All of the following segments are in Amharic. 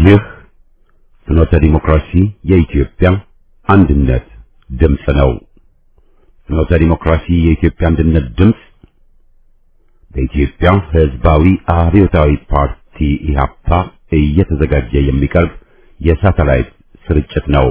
ይህ ፍኖተ ዲሞክራሲ የኢትዮጵያ አንድነት ድምፅ ነው። ፍኖተ ዲሞክራሲ የኢትዮጵያ አንድነት ድምፅ በኢትዮጵያ ሕዝባዊ አብዮታዊ ፓርቲ ኢህአፓ እየተዘጋጀ የሚቀርብ የሳተላይት ስርጭት ነው።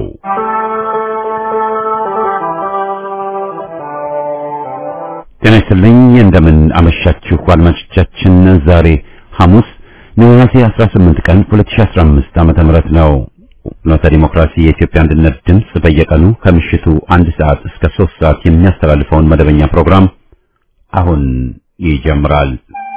ጤና ይስጥልኝ። እንደምን አመሻችሁ አድማጮቻችን። ዛሬ ሐሙስ ነሐሴ 18 ቀን 2015 ዓመተ ምህረት ነው። ፍኖተ ዲሞክራሲ የኢትዮጵያ አንድነት ድምፅ በየቀኑ ከምሽቱ አንድ ሰዓት እስከ 3 ሰዓት የሚያስተላልፈውን መደበኛ ፕሮግራም አሁን ይጀምራል።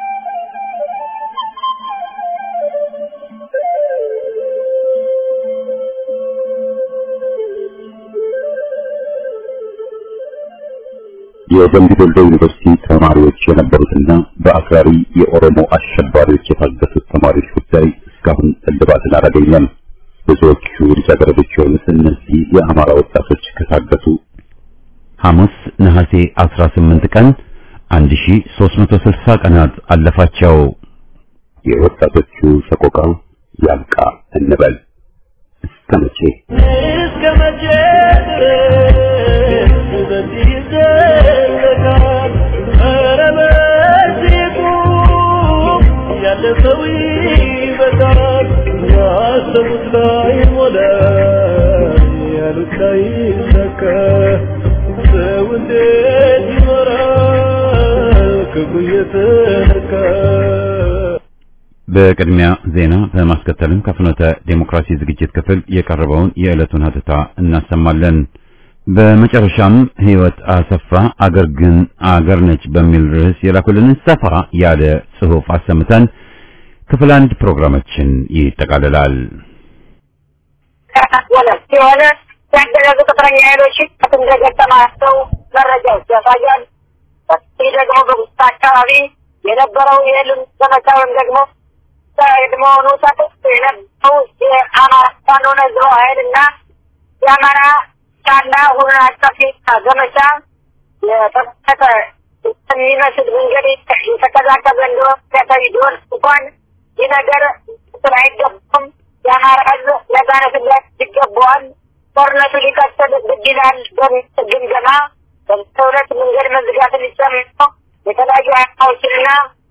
የደምቢ ዶሎ ዩኒቨርሲቲ ተማሪዎች የነበሩትና በአክራሪ የኦሮሞ አሸባሪዎች የታገቱት ተማሪዎች ጉዳይ እስካሁን እልባትን አላገኘም። ብዙዎቹ ልጃገረዶች የሆኑት እነዚህ የአማራ ወጣቶች ከታገቱ ሐሙስ ነሐሴ 18 ቀን 1360 ቀናት አለፋቸው። የወጣቶቹ ሰቆቃ ያብቃ እንበል። እስከ መቼ እስከ መቼ ድረስ በዚህ ይዘለቃል? ኧረ በዚህ ቁም፣ ያለፈው ይበቃል። ያሰቡት ላይ ሞላ፣ ያሉት ላይ ይሳካ። ሰው እንዴት ይኖራል ክብሩ እየተነካ? በቅድሚያ ዜና በማስከተልም ከፍኖተ ዴሞክራሲ ዝግጅት ክፍል የቀረበውን የዕለቱን ሀተታ እናሰማለን። በመጨረሻም ሕይወት አሰፋ አገር ግን አገር ነች በሚል ርዕስ የላኩልንን ሰፋ ያለ ጽሑፍ አሰምተን ክፍል አንድ ፕሮግራማችን ይጠቃልላል። የሆነ ያገዛዙ ቅጥረኛ ኃይሎች እንደገጠማቸው መረጃዎች ያሳያል። ይህ ደግሞ በጉስታ አካባቢ የነበረው የህልም ዘመቻ ወይም ደግሞ ቀድሞውኑ ተጠቅቶ የነበረው የአማራ ፋኖ ነዝሮ ኃይልና የአማራ ጫና ሁሉን አቀፍ ዘመቻ የተጠቀ የሚመስል መንገድ የተቀዛቀዘ እንደሆነ ያሳይ ቢሆን እንኳን ይህ ነገር ስል አይገባም። የአማራ ህዝብ ነጻነትነት ይገባዋል። ጦርነቱ ሊቀጥል ግድ ይላል በሚል ግምገማ በሁለት መንገድ መዝጋትን ጨምሮ የተለያዩ አያዎችና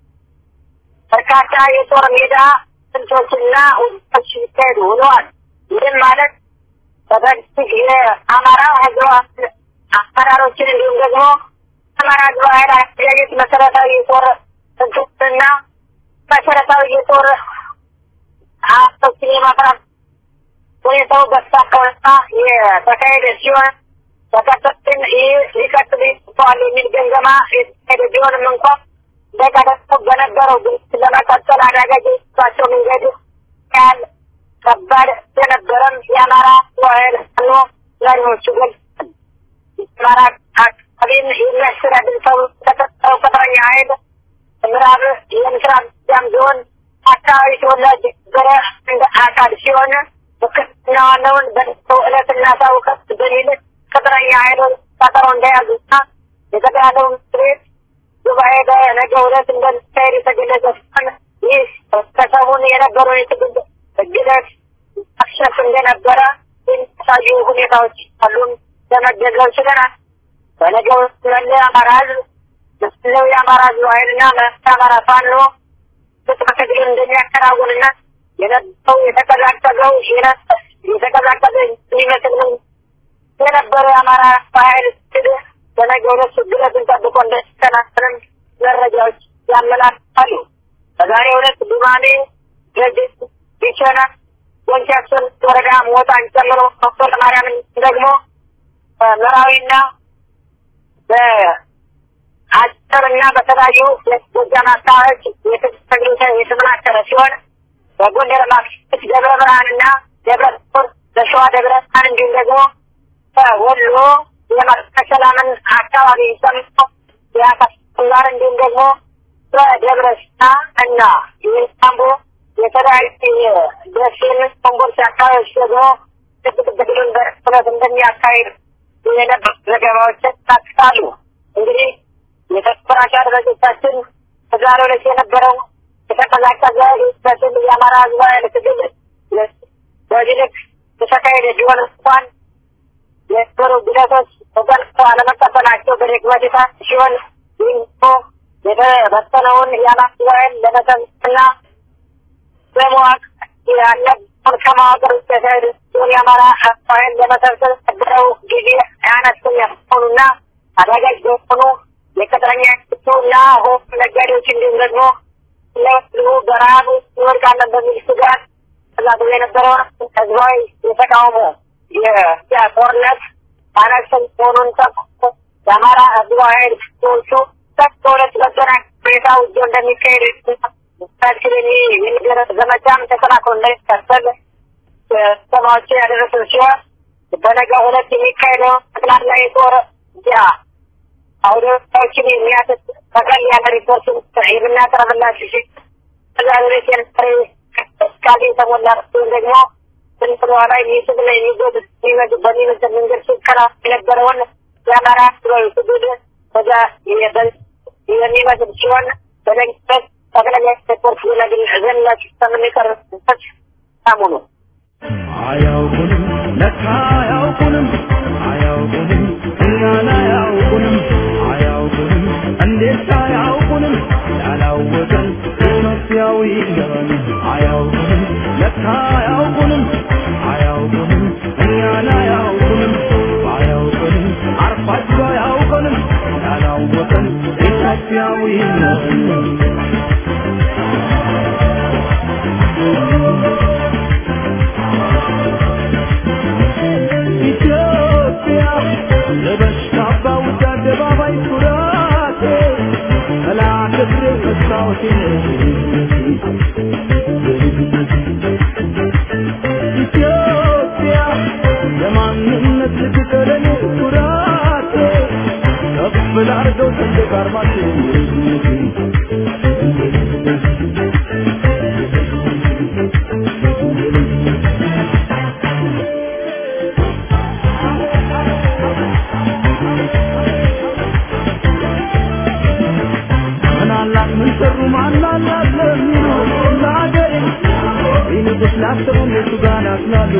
በርካታ የጦር ሜዳ ስልቶችና ውጦች ሲካሄዱ ውለዋል። ይህም ማለት በበፊት የአማራ ህዝብ አመራሮችን እንዲሁም ደግሞ አማራ ህዝብ ኃይል አደረጃጀት መሰረታዊ የጦር ስልቶችንና መሰረታዊ የጦር አቶችን የማፍራት ሁኔታው በተሳካ ሁኔታ የተካሄደ ሲሆን በቀጥታችን ይህ ሊቀጥል ይገባዋል የሚል ግምገማ የተካሄደ ቢሆንም እንኳን በቀደም በነበረው ግጭት ለመቀጠል አዳጋች የባቸው መንገድ ያህል ከባድ የነበረም የአማራ ኃይል ሆኖ ዛሬዎቹ ገልጸዋል። የአማራ አካባቢን የሚያስተዳድር ሰው ተቀጠረው ቅጥረኛ ኃይል ምዕራብ የምስራቅ ጎጃም ዞን አካባቢ ተወላጅ የነበረ እንደ አካል ሲሆን ውክልና ዋናውን በነገው ዕለት እናሳውቀት በሚል ቅጥረኛ ኃይሎች ቀጠሮ እንደያዙና የተካሄደው ምክር ቤት ጉባኤ በነገው ዕለት እንደሚካሄድ የተገለጸ ሲሆን ይህ ከሰሞኑ የነበረው የትግል ግለት አክሸፍ እንደነበረ የሚያሳዩ ሁኔታዎች አሉም ለመገንዘብ ችለናል። በነገው መለ አማራ ህዝብ ምስለው የአማራ ህዝብ ኃይልና የአማራ ፋኖ ፍጥረ ትግሉን እንደሚያከናውንና የነበረው የተቀዛቀዘው የተቀዛቀዘ የሚመስል የነበረው የአማራ ኃይል ትግል በነገ ዕለት ችግረትን ጠብቆ እንደሚከናከንም መረጃዎች ያመላክታሉ። በዛሬው ዕለት ዱማሜ፣ ገጅት፣ ቢቸና፣ ወንቻችን ወረዳ ሞጣን ጨምሮ ዶክተር ማርያምን ደግሞ መራዊና በአጭርና በተለያዩ ጎጃም አካባቢዎች የትግል የተጠናከረ ሲሆን በጎንደር ማክሰኞት ደብረ ብርሃንና ደብረ ጦር በሸዋ ደብረ ብርሃን እንዲሁም ደግሞ በወሎ የመርቀ ሰላምን አካባቢ ጨምሮ የአካባቢ እንዲሁም ደግሞ በደብረ ሲና እና የሳምቦ የተለያዩ ደሴን ኮምቦልቻ አካባቢዎች ደግሞ ትግሉን በእውነት እንደሚያካሂድ የነበሩ ዘገባዎች ያካትታሉ። እንግዲህ የተከበራችሁ አድማጮቻችን በዛሬው ዕለት የነበረው የተቀዛቀዘ በስል የአማራ ህዝባዊ ኃይል ትግል በዚህ ልክ የተካሄደ ቢሆን እንኳን የነበሩ ጉዳቶች ተጠንቅቀው አለመቀበላቸው በድክመት ሲሆን ይህ የተበተነውን የአማራ ኃይል ለመሰብሰብና በመዋቅ ያለውን ከማወቅር ውስጥ የተሄዱን የአማራ ኃይል ለመሰብሰብ ነበረው ጊዜ አነስተኛ ሆኑና አዳጋች በሆኑ የቅጥረኛ እና ሆ ነጋዴዎች እንዲሁም ደግሞ ለህዝቡ በረሃብ እንወድቃለን በሚል ስጋት ተዛግቦ የነበረውን ህዝባዊ የተቃውሞ የጦርነት አነስተኛ መሆኑን ጠቅሶ የአማራ ህዝባዊ ኃይል ሰዎቹ ከሁለት በገና ሁኔታ ውጊ እንደሚካሄድ ታችን የሚደረግ ዘመቻም ተጠናክሮ እንዳይቀጥል ሰማዎችን ያደረሱ ሲሆን በነገ ሁለት የሚካሄደው ጠቅላላ የጦር ያ አውዶዎችን የሚያትት ጠቅለል ያለ ሪፖርት የምናቀርብላችሁ ሲ ከዛ ቤት የነበረ እስካሌ የተሞላ ሲሆን ደግሞ ስንት በኋላ የሚስብ ና የሚጎድ በሚመስል መንገድ ሲከራ የነበረውን የአማራ ህዝባዊ ትግል ወደ የሚመስል ሲሆን በነግበት ጠቅላላ ሪፖርት ዝነግል ዘላችሁ ከምንቀርብበት ሳሙኑ አያውቁንም ለካ አያውቁንም አያውቁንም እኛን አያውቁንም አያውቁንም እንዴት አያውቁንም ያላወቀን ኢትዮጵያዊ ገበን አያውቁንም ለካ አያውቁንም አያውቁንም እኛን አያውቁንም አያውቁንም አርፋቸው አያውቁንም ያላወቀን ኢትዮጵያዊ ነን ኢትዮጵያ ለበሽታ ባውጃ አደባባይ ኩራቴ መላክብር መስታወቴ ኢትዮጵያ የማንነት ልትቀለኔ ኩራቴ ከፍ ላርገው ሰንደቅ አርማቴ ምናላት ምን ሰሩ ማናላት ለሚሉ ለሀገሬ ይንቁስ ላሰቡ እነሱ ጋር ናስላሉ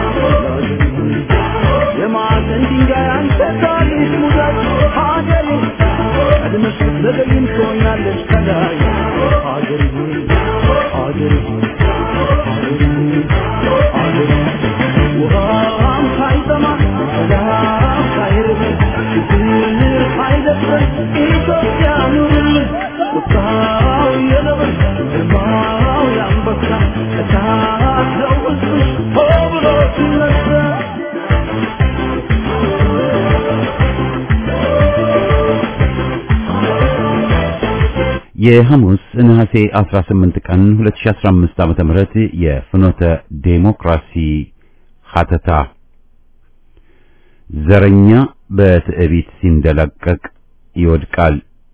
የማዕዘን ድንጋይ አንተ ታሪክ ሙዳት ሀገሬ ቀድመሽ ብትዘገይም ትሆኛለሽ ከላይ ሀገሬ ሆይ ሀገሬ ሆይ ሀገሬ ሆይ ሀገሬ ውሃም ሳይጠማ ሰላም ሳይርበን ችግር ሳይደፍረን ኢትዮጵያ ኑርልን ቁጣው የነብር ግርማው የአንበሳ እሳት ነው ውስጥሽ ሆ ብሎ ሲነሳ የሐሙስ ነሐሴ 18 ቀን 2015 ዓመተ ምህረት የፍኖተ ዴሞክራሲ ሀተታ ዘረኛ በትዕቢት ሲንደላቀቅ ይወድቃል።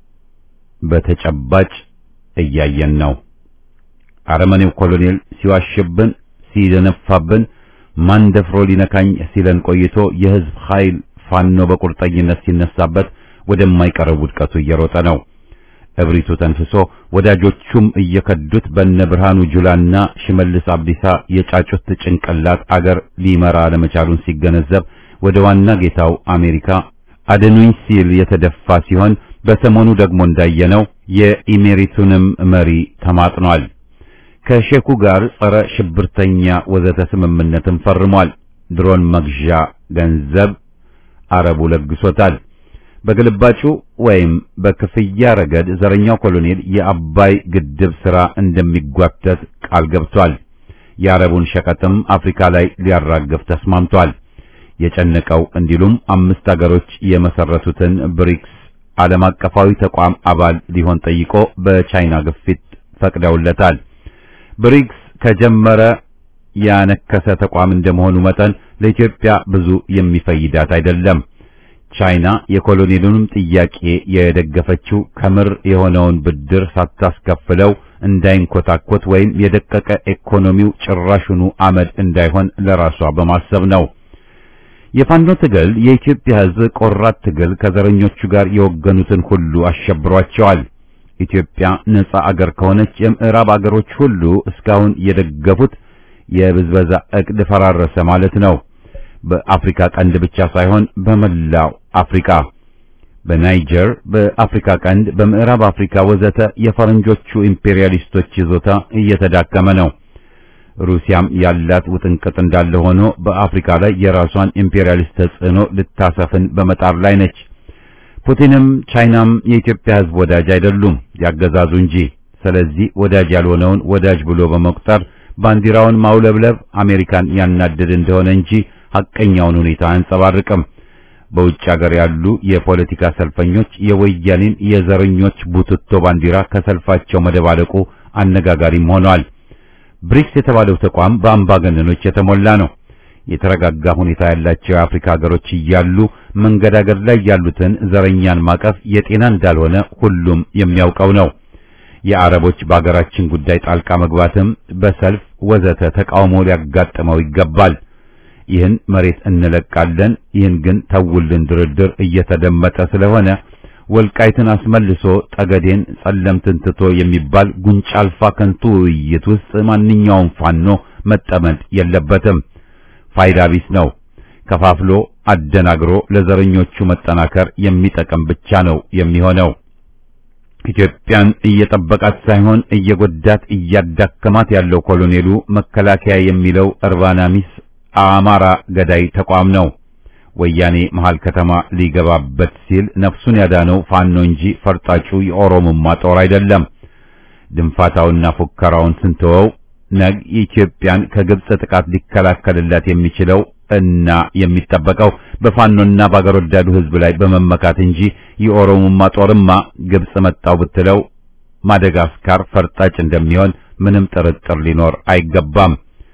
በተጨባጭ እያየን ነው። አረመኔው ኮሎኔል ሲዋሽብን፣ ሲደነፋብን፣ ማን ደፍሮ ሊነካኝ ሲለን ቆይቶ የህዝብ ኃይል ፋኖ በቁርጠኝነት ሲነሳበት ወደማይቀረው ውድቀቱ እየሮጠ ነው። እብሪቱ ተንፍሶ ወዳጆቹም እየከዱት በነ ብርሃኑ ጁላና ሽመልስ አብዲሳ የጫጩት ጭንቅላት አገር ሊመራ ለመቻሉን ሲገነዘብ ወደ ዋና ጌታው አሜሪካ አድኑኝ ሲል የተደፋ ሲሆን በሰሞኑ ደግሞ እንዳየነው የኢሜሪቱንም መሪ ተማጥኗል። ከሼኩ ጋር ጸረ ሽብርተኛ ወዘተ ስምምነትን ፈርሟል። ድሮን መግዣ ገንዘብ አረቡ ለግሶታል። በግልባጩ ወይም በክፍያ ረገድ ዘረኛው ኮሎኔል የአባይ ግድብ ሥራ እንደሚጓተት ቃል ገብቷል። የአረቡን ሸቀጥም አፍሪካ ላይ ሊያራግፍ ተስማምቷል። የጨነቀው እንዲሉም አምስት አገሮች የመሰረቱትን ብሪክስ ዓለም አቀፋዊ ተቋም አባል ሊሆን ጠይቆ በቻይና ግፊት ፈቅደውለታል። ብሪክስ ከጀመረ ያነከሰ ተቋም እንደመሆኑ መጠን ለኢትዮጵያ ብዙ የሚፈይዳት አይደለም። ቻይና የኮሎኔሉንም ጥያቄ የደገፈችው ከምር የሆነውን ብድር ሳታስከፍለው እንዳይንኮታኮት ወይም የደቀቀ ኢኮኖሚው ጭራሹኑ አመድ እንዳይሆን ለራሷ በማሰብ ነው። የፋኖ ትግል የኢትዮጵያ ሕዝብ ቆራት ትግል ከዘረኞቹ ጋር የወገኑትን ሁሉ አሸብሯቸዋል። ኢትዮጵያ ነጻ አገር ከሆነች የምዕራብ አገሮች ሁሉ እስካሁን የደገፉት የብዝበዛ እቅድ ፈራረሰ ማለት ነው። በአፍሪካ ቀንድ ብቻ ሳይሆን በመላው አፍሪካ በናይጀር፣ በአፍሪካ ቀንድ፣ በምዕራብ አፍሪካ ወዘተ የፈረንጆቹ ኢምፔሪያሊስቶች ይዞታ እየተዳከመ ነው። ሩሲያም ያላት ውጥንቅጥ እንዳለ ሆኖ በአፍሪካ ላይ የራሷን ኢምፔሪያሊስት ተጽዕኖ ልታሰፍን በመጣር ላይ ነች። ፑቲንም ቻይናም የኢትዮጵያ ሕዝብ ወዳጅ አይደሉም ያገዛዙ እንጂ። ስለዚህ ወዳጅ ያልሆነውን ወዳጅ ብሎ በመቁጠር ባንዲራውን ማውለብለብ አሜሪካን ያናድድ እንደሆነ እንጂ ሐቀኛውን ሁኔታ አያንጸባርቅም። በውጭ ሀገር ያሉ የፖለቲካ ሰልፈኞች የወያኔን የዘረኞች ቡትቶ ባንዲራ ከሰልፋቸው መደባለቁ አነጋጋሪም ሆኗል። ብሪክስ የተባለው ተቋም በአምባገነኖች የተሞላ ነው። የተረጋጋ ሁኔታ ያላቸው የአፍሪካ ሀገሮች እያሉ መንገዳገድ ላይ ያሉትን ዘረኛን ማቀፍ የጤና እንዳልሆነ ሁሉም የሚያውቀው ነው። የአረቦች በአገራችን ጉዳይ ጣልቃ መግባትም በሰልፍ ወዘተ ተቃውሞ ሊያጋጥመው ይገባል። ይህን መሬት እንለቃለን፣ ይህን ግን ተውልን ድርድር እየተደመጠ ስለሆነ ወልቃይትን አስመልሶ ጠገዴን ጸለምትን ትቶ የሚባል ጉንጫ አልፋ ከንቱ ውይይት ውስጥ ማንኛውም ፋኖ መጠመድ የለበትም። ፋይዳ ቢስ ነው። ከፋፍሎ አደናግሮ ለዘረኞቹ መጠናከር የሚጠቅም ብቻ ነው የሚሆነው። ኢትዮጵያን እየጠበቃት ሳይሆን እየጎዳት እያዳከማት ያለው ኮሎኔሉ መከላከያ የሚለው እርባና ቢስ አማራ ገዳይ ተቋም ነው። ወያኔ መሃል ከተማ ሊገባበት ሲል ነፍሱን ያዳነው ፋኖ እንጂ ፈርጣጩ የኦሮሞማ ጦር አይደለም። ድንፋታውና ፉከራውን ስንተወው ነግ የኢትዮጵያን ከግብጽ ጥቃት ሊከላከልላት የሚችለው እና የሚጠበቀው በፋኖና በአገር ወዳዱ ሕዝብ ላይ በመመካት እንጂ የኦሮሞማ ጦርማ ግብጽ መጣው ብትለው ማደጋስካር ፈርጣጭ እንደሚሆን ምንም ጥርጥር ሊኖር አይገባም።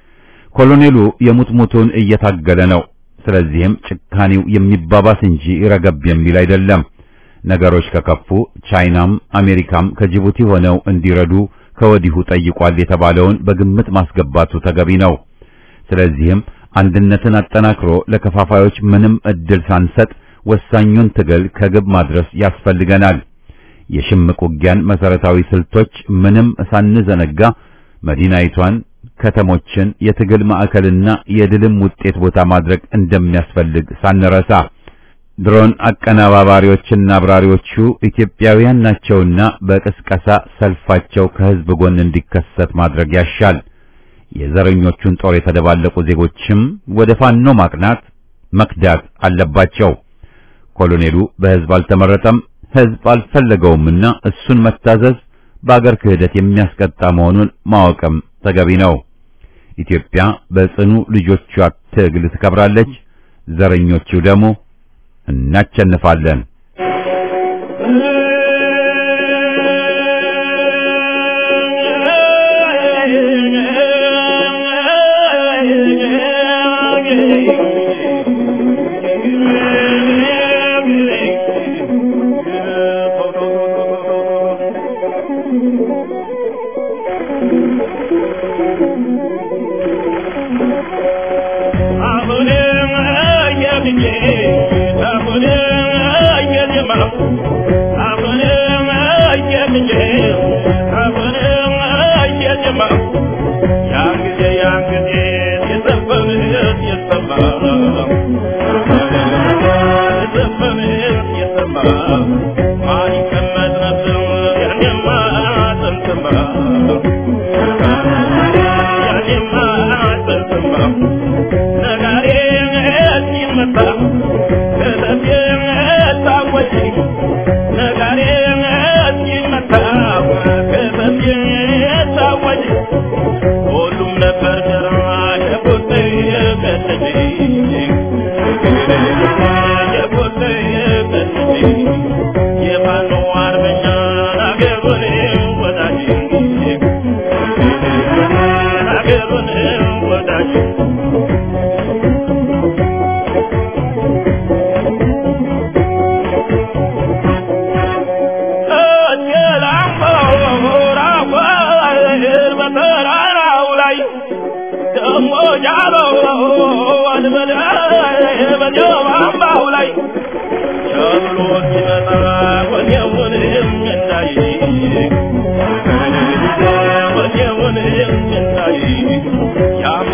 ኮሎኔሉ የሙጥሙጡን እየታገለ ነው። ስለዚህም ጭካኔው የሚባባስ እንጂ ረገብ የሚል አይደለም። ነገሮች ከከፉ ቻይናም አሜሪካም ከጅቡቲ ሆነው እንዲረዱ ከወዲሁ ጠይቋል የተባለውን በግምት ማስገባቱ ተገቢ ነው። ስለዚህም አንድነትን አጠናክሮ ለከፋፋዮች ምንም እድል ሳንሰጥ ወሳኙን ትግል ከግብ ማድረስ ያስፈልገናል። የሽምቅ ውጊያን መሰረታዊ ስልቶች ምንም ሳንዘነጋ መዲናይቷን ከተሞችን የትግል ማዕከልና የድልም ውጤት ቦታ ማድረግ እንደሚያስፈልግ ሳንረሳ ድሮን አቀነባባሪዎችና አብራሪዎቹ ኢትዮጵያውያን ናቸውና በቅስቀሳ ሰልፋቸው ከህዝብ ጎን እንዲከሰት ማድረግ ያሻል። የዘረኞቹን ጦር የተደባለቁ ዜጎችም ወደ ፋኖ ማቅናት መክዳት አለባቸው። ኮሎኔሉ በህዝብ አልተመረጠም፣ ህዝብ አልፈለገውምና እሱን መታዘዝ በአገር ክህደት የሚያስቀጣ መሆኑን ማወቅም ተገቢ ነው። ኢትዮጵያ በጽኑ ልጆቿ ትግል ትከብራለች። ዘረኞቹ ደግሞ እናቸንፋለን። Yeah.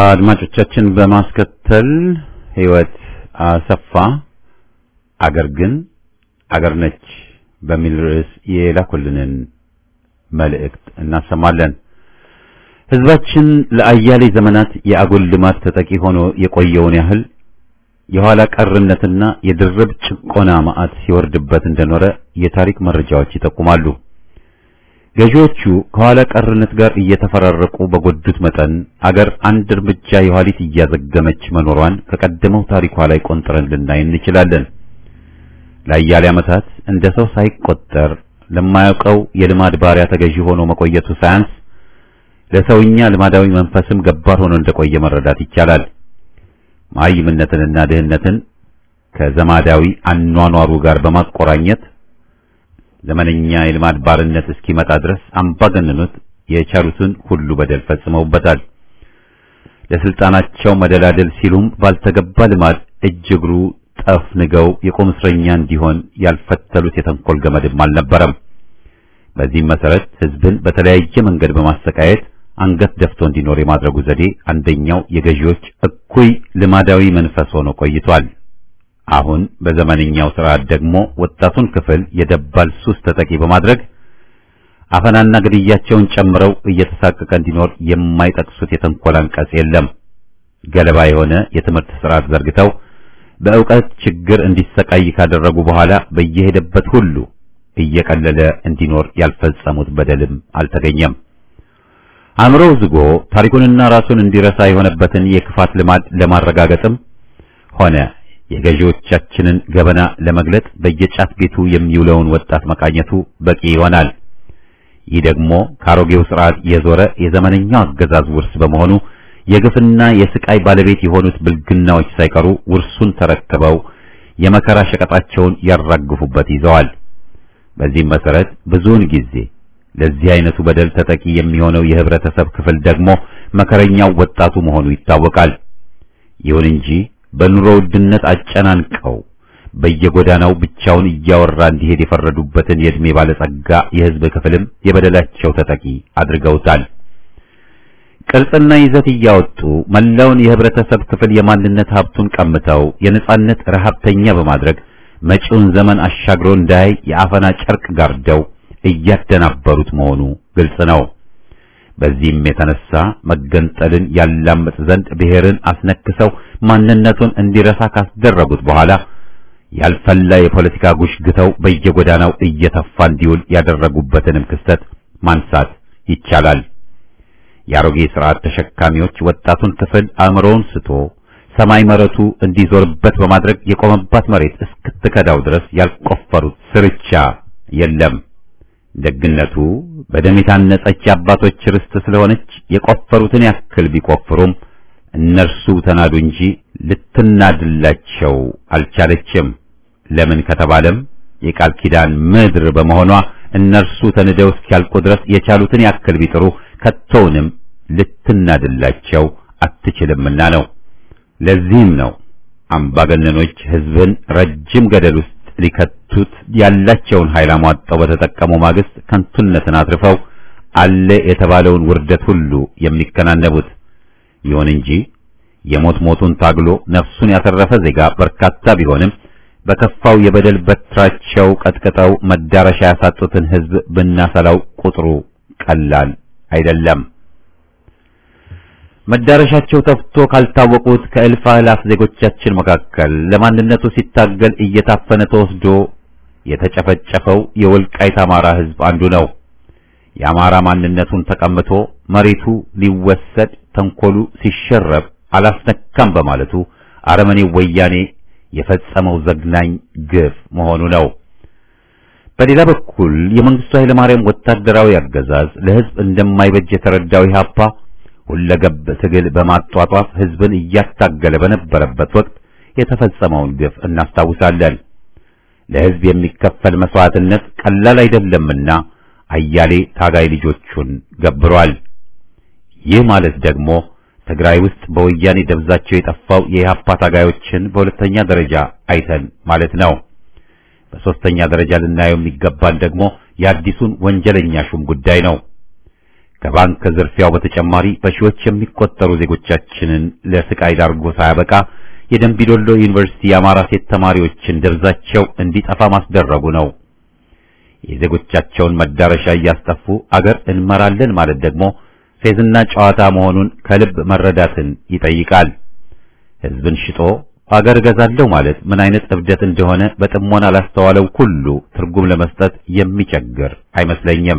አድማጮቻችን በማስከተል ህይወት አሰፋ አገር ግን አገር ነች በሚል ርዕስ የላኩልንን መልእክት እናሰማለን። ህዝባችን ለአያሌ ዘመናት የአጉል ልማት ተጠቂ ሆኖ የቆየውን ያህል የኋላ ቀርነትና የድርብ ጭቆና ማዕት ሲወርድበት እንደኖረ የታሪክ መረጃዎች ይጠቁማሉ። ገዢዎቹ ከኋላ ቀርነት ጋር እየተፈራረቁ በጎዱት መጠን አገር አንድ እርምጃ የኋሊት እያዘገመች መኖሯን ከቀደመው ታሪኳ ላይ ቆንጥረን ልናይ እንችላለን። ለአያሌ ዓመታት እንደ ሰው ሳይቆጠር ለማያውቀው የልማድ ባሪያ ተገዢ ሆኖ መቆየቱ ሳያንስ ለሰውኛ ልማዳዊ መንፈስም ገባር ሆኖ እንደቆየ መረዳት ይቻላል። መሃይምነትንና ድህነትን ከዘማዳዊ አኗኗሩ ጋር በማቆራኘት ዘመነኛ የልማድ ባርነት እስኪመጣ ድረስ አምባገነኖች የቻሉትን ሁሉ በደል ፈጽመውበታል። ለስልጣናቸው መደላደል ሲሉም ባልተገባ ልማድ እጅ እግሩ ጠፍንገው የቁም እስረኛ እንዲሆን ያልፈተሉት የተንኮል ገመድም አልነበረም። በዚህም መሰረት ህዝብን በተለያየ መንገድ በማሰቃየት አንገት ደፍቶ እንዲኖር የማድረጉ ዘዴ አንደኛው የገዢዎች እኩይ ልማዳዊ መንፈስ ሆኖ ቆይቷል። አሁን በዘመነኛው ስርዓት ደግሞ ወጣቱን ክፍል የደባል ሱስ ተጠቂ በማድረግ አፈናና ግድያቸውን ጨምረው እየተሳቀቀ እንዲኖር የማይጠቅሱት የተንኮል አንቀጽ የለም። ገለባ የሆነ የትምህርት ስርዓት ዘርግተው በእውቀት ችግር እንዲሰቃይ ካደረጉ በኋላ በየሄደበት ሁሉ እየቀለለ እንዲኖር ያልፈጸሙት በደልም አልተገኘም። አእምሮው ዝጎ ታሪኩንና ራሱን እንዲረሳ የሆነበትን የክፋት ልማድ ለማረጋገጥም ሆነ የገዢዎቻችንን ገበና ለመግለጥ በየጫት ቤቱ የሚውለውን ወጣት መቃኘቱ በቂ ይሆናል። ይህ ደግሞ ከአሮጌው ስርዓት የዞረ የዘመነኛው አገዛዝ ውርስ በመሆኑ የግፍና የስቃይ ባለቤት የሆኑት ብልግናዎች ሳይቀሩ ውርሱን ተረክበው የመከራ ሸቀጣቸውን ያራግፉበት ይዘዋል። በዚህም መሰረት ብዙውን ጊዜ ለዚህ አይነቱ በደል ተጠቂ የሚሆነው የህብረተሰብ ክፍል ደግሞ መከረኛው ወጣቱ መሆኑ ይታወቃል። ይሁን እንጂ በኑሮ ውድነት አጨናንቀው በየጎዳናው ብቻውን እያወራ እንዲሄድ የፈረዱበትን የዕድሜ ባለጸጋ የህዝብ ክፍልም የበደላቸው ተጠቂ አድርገውታል። ቅርጽና ይዘት እያወጡ መላውን የህብረተሰብ ክፍል የማንነት ሀብቱን ቀምተው የነጻነት ረሃብተኛ በማድረግ መጪውን ዘመን አሻግሮ እንዳያይ የአፈና ጨርቅ ጋርደው እያደናበሩት መሆኑ ግልጽ ነው። በዚህም የተነሳ መገንጠልን ያላምጥ ዘንድ ብሔርን አስነክሰው ማንነቱን እንዲረሳ ካስደረጉት በኋላ ያልፈላ የፖለቲካ ጉሽ ግተው በየጎዳናው እየተፋ እንዲውል ያደረጉበትንም ክስተት ማንሳት ይቻላል። የአሮጌ ስርዓት ተሸካሚዎች ወጣቱን ክፍል አእምሮውን ስቶ ሰማይ መረቱ እንዲዞርበት በማድረግ የቆመባት መሬት እስክትከዳው ድረስ ያልቆፈሩት ስርቻ የለም። ደግነቱ በደም የታነጸች የአባቶች ርስት ስለሆነች የቆፈሩትን ያክል ቢቆፍሩም እነርሱ ተናዱ እንጂ ልትናድላቸው አልቻለችም። ለምን ከተባለም የቃል ኪዳን ምድር በመሆኗ እነርሱ ተንደው እስኪያልቁ ድረስ የቻሉትን ያክል ቢጥሩ ከቶውንም ልትናድላቸው አትችልምና ነው። ለዚህም ነው አምባገነኖች ሕዝብን ረጅም ገደል ውስጥ ሊከቱት ያላቸውን ኃይል አሟጠው በተጠቀሙ ማግስት ከንቱነትን አትርፈው አለ የተባለውን ውርደት ሁሉ የሚከናነቡት። ይሁን እንጂ የሞት ሞቱን ታግሎ ነፍሱን ያተረፈ ዜጋ በርካታ ቢሆንም በከፋው የበደል በትራቸው ቀጥቅጠው መዳረሻ ያሳጡትን ሕዝብ ብናሰላው ቁጥሩ ቀላል አይደለም። መዳረሻቸው ጠፍቶ ካልታወቁት ከእልፍ አእላፍ ዜጎቻችን መካከል ለማንነቱ ሲታገል እየታፈነ ተወስዶ የተጨፈጨፈው የወልቃይት አማራ ሕዝብ አንዱ ነው። የአማራ ማንነቱን ተቀምቶ መሬቱ ሊወሰድ ተንኮሉ ሲሸረብ አላስነካም በማለቱ አረመኔው ወያኔ የፈጸመው ዘግናኝ ግፍ መሆኑ ነው። በሌላ በኩል የመንግስቱ ኃይለማርያም ወታደራዊ አገዛዝ ለሕዝብ እንደማይበጅ የተረዳው ኢህአፓ ሁለገብ ትግል በማጧጧፍ ሕዝብን እያታገለ በነበረበት ወቅት የተፈጸመውን ግፍ እናስታውሳለን። ለሕዝብ የሚከፈል መስዋዕትነት ቀላል አይደለምና አያሌ ታጋይ ልጆቹን ገብሯል። ይህ ማለት ደግሞ ትግራይ ውስጥ በወያኔ ደብዛቸው የጠፋው የኢህአፓ ታጋዮችን በሁለተኛ ደረጃ አይተን ማለት ነው። በሶስተኛ ደረጃ ልናየው የሚገባን ደግሞ የአዲሱን ወንጀለኛ ሹም ጉዳይ ነው። ከባንክ ዝርፊያው በተጨማሪ በሺዎች የሚቆጠሩ ዜጎቻችንን ለስቃይ ዳርጎ ሳያበቃ የደንቢዶሎ ዩኒቨርሲቲ የአማራ ሴት ተማሪዎችን ደብዛቸው እንዲጠፋ ማስደረጉ ነው። የዜጎቻቸውን መዳረሻ እያስጠፉ አገር እንመራለን ማለት ደግሞ ፌዝና ጨዋታ መሆኑን ከልብ መረዳትን ይጠይቃል። ሕዝብን ሽጦ አገር እገዛለሁ ማለት ምን አይነት እብደት እንደሆነ በጥሞና ላስተዋለው ሁሉ ትርጉም ለመስጠት የሚቸግር አይመስለኝም።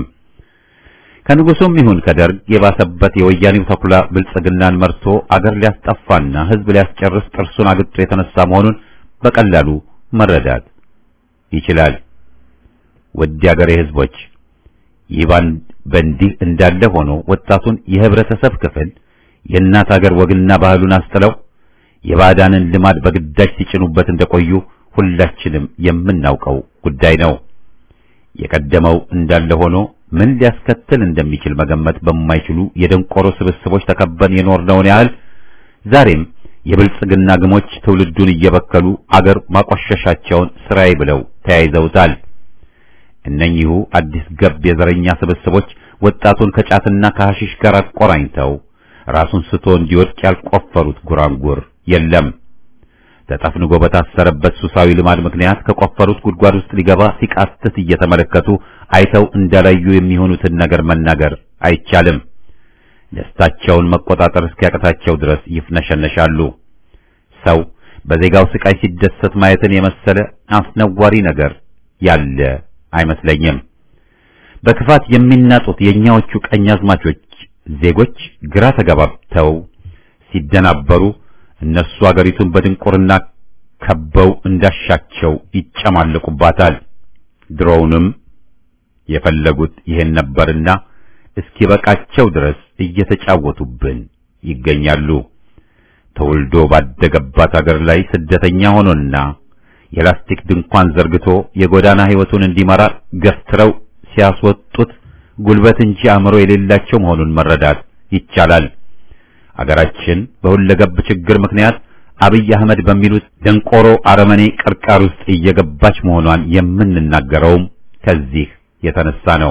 ከንጉሱም ይሁን ከደርግ የባሰበት የወያኔው ተኩላ ብልጽግናን መርቶ አገር ሊያስጠፋና ሕዝብ ሊያስጨርስ ጥርሱን አግጦ የተነሳ መሆኑን በቀላሉ መረዳት ይችላል። ውድ የአገሬ ሕዝቦች ይህ በእንዲህ እንዳለ ሆኖ ወጣቱን የህብረተሰብ ክፍል የእናት አገር ወግና ባህሉን አስጥለው የባዕዳንን ልማድ በግዳጅ ሲጭኑበት እንደቆዩ ሁላችንም የምናውቀው ጉዳይ ነው። የቀደመው እንዳለ ሆኖ ምን ሊያስከትል እንደሚችል መገመት በማይችሉ የደንቆሮ ስብስቦች ተከበን የኖርነውን ያህል ዛሬም የብልጽግና ግሞች ትውልዱን እየበከሉ አገር ማቆሸሻቸውን ስራዬ ብለው ተያይዘውታል። እነኚሁ አዲስ ገብ የዘረኛ ስብስቦች ወጣቱን ከጫትና ከሐሺሽ ጋር አቆራኝተው ራሱን ስቶ እንዲወድቅ ያልቆፈሩት ጉራንጉር የለም። ተጠፍንጎ በታሰረበት ሱሳዊ ልማድ ምክንያት ከቆፈሩት ጉድጓድ ውስጥ ሊገባ ሲቃትት እየተመለከቱ አይተው እንዳላዩ የሚሆኑትን ነገር መናገር አይቻልም። ደስታቸውን መቆጣጠር እስኪያቅታቸው ድረስ ይፍነሸነሻሉ። ሰው በዜጋው ስቃይ ሲደሰት ማየትን የመሰለ አስነዋሪ ነገር ያለ አይመስለኝም። በክፋት የሚናጡት የእኛዎቹ ቀኛዝማቾች ዜጎች ግራ ተጋባብተው ሲደናበሩ እነሱ አገሪቱን በድንቁርና ከበው እንዳሻቸው ይጨማለቁባታል። ድሮውንም የፈለጉት ይሄን ነበርና እስኪበቃቸው ድረስ እየተጫወቱብን ይገኛሉ። ተወልዶ ባደገባት አገር ላይ ስደተኛ ሆኖና የላስቲክ ድንኳን ዘርግቶ የጎዳና ሕይወቱን እንዲመራ ገፍትረው ሲያስወጡት ጉልበት እንጂ አእምሮ የሌላቸው መሆኑን መረዳት ይቻላል። አገራችን በሁለገብ ችግር ምክንያት አብይ አህመድ በሚሉት ደንቆሮ አረመኔ ቅርቃር ውስጥ እየገባች መሆኗን የምንናገረውም ከዚህ የተነሳ ነው።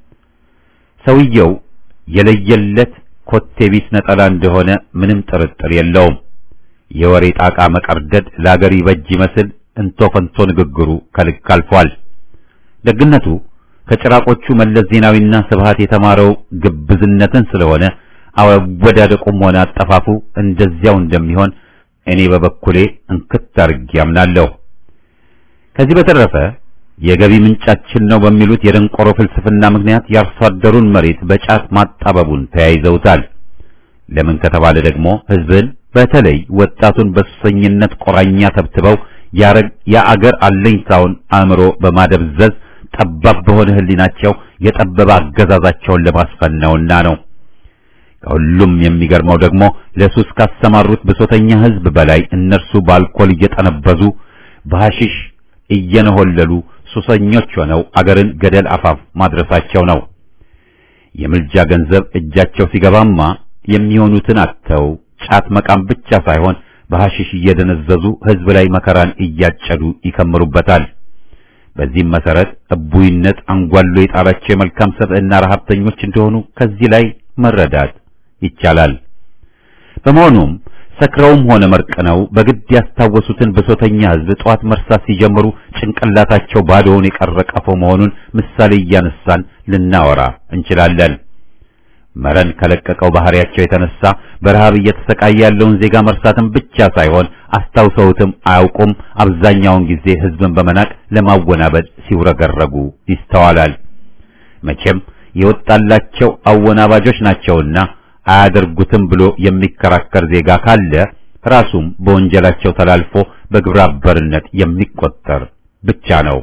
ሰውየው የለየለት ኮቴቢስ ነጠላ እንደሆነ ምንም ጥርጥር የለውም። የወሬ ጣቃ መቀርደድ ለአገር ይበጅ ይመስል እንቶ ፈንቶ ንግግሩ ከልክ አልፏል። ደግነቱ ከጭራቆቹ መለስ ዜናዊና ስብሃት የተማረው ግብዝነትን ስለሆነ አወዳደቁም ሆነ አጠፋፉ እንደዚያው እንደሚሆን እኔ በበኩሌ እንክት አድርጌ አምናለሁ። ከዚህ በተረፈ የገቢ ምንጫችን ነው በሚሉት የደንቆሮ ፍልስፍና ምክንያት የአርሶ አደሩን መሬት በጫት ማጣበቡን ተያይዘውታል። ለምን ከተባለ ደግሞ ሕዝብን በተለይ ወጣቱን በሱሰኝነት ቆራኛ ተብትበው የአገር አለኝታውን አእምሮ በማደብዘዝ ጠባብ በሆነ ሕሊናቸው የጠበበ አገዛዛቸውን ለማስፈን ነውና ነው። ከሁሉም የሚገርመው ደግሞ ለሱስ ካሰማሩት ብሶተኛ ሕዝብ በላይ እነርሱ በአልኮል እየጠነበዙ በሐሺሽ እየነሆለሉ ሱሰኞች ሆነው አገርን ገደል አፋፍ ማድረሳቸው ነው። የምልጃ ገንዘብ እጃቸው ሲገባማ የሚሆኑትን አጥተው ጫት መቃም ብቻ ሳይሆን በሐሺሽ እየደነዘዙ ሕዝብ ላይ መከራን እያጨዱ ይከምሩበታል። በዚህም መሰረት እቡይነት አንጓሎ የጣላቸው የመልካም ሰብዕና ረሀብተኞች እንደሆኑ ከዚህ ላይ መረዳት ይቻላል። በመሆኑም ሰክረውም ሆነ መርቅነው በግድ ያስታወሱትን ብሶተኛ ሕዝብ ጠዋት መርሳት ሲጀምሩ ጭንቅላታቸው ባዶውን የቀረ ቀፎ መሆኑን ምሳሌ እያነሳን ልናወራ እንችላለን። መረን ከለቀቀው ባህሪያቸው የተነሳ በረሃብ እየተሰቃየ ያለውን ዜጋ መርሳትን ብቻ ሳይሆን አስታውሰውትም አያውቁም። አብዛኛውን ጊዜ ሕዝብን በመናቅ ለማወናበድ ሲውረገረጉ ይስተዋላል። መቼም የወጣላቸው አወናባጆች ናቸውና አያደርጉትም ብሎ የሚከራከር ዜጋ ካለ ራሱም በወንጀላቸው ተላልፎ በግብረ አበርነት የሚቆጠር ብቻ ነው።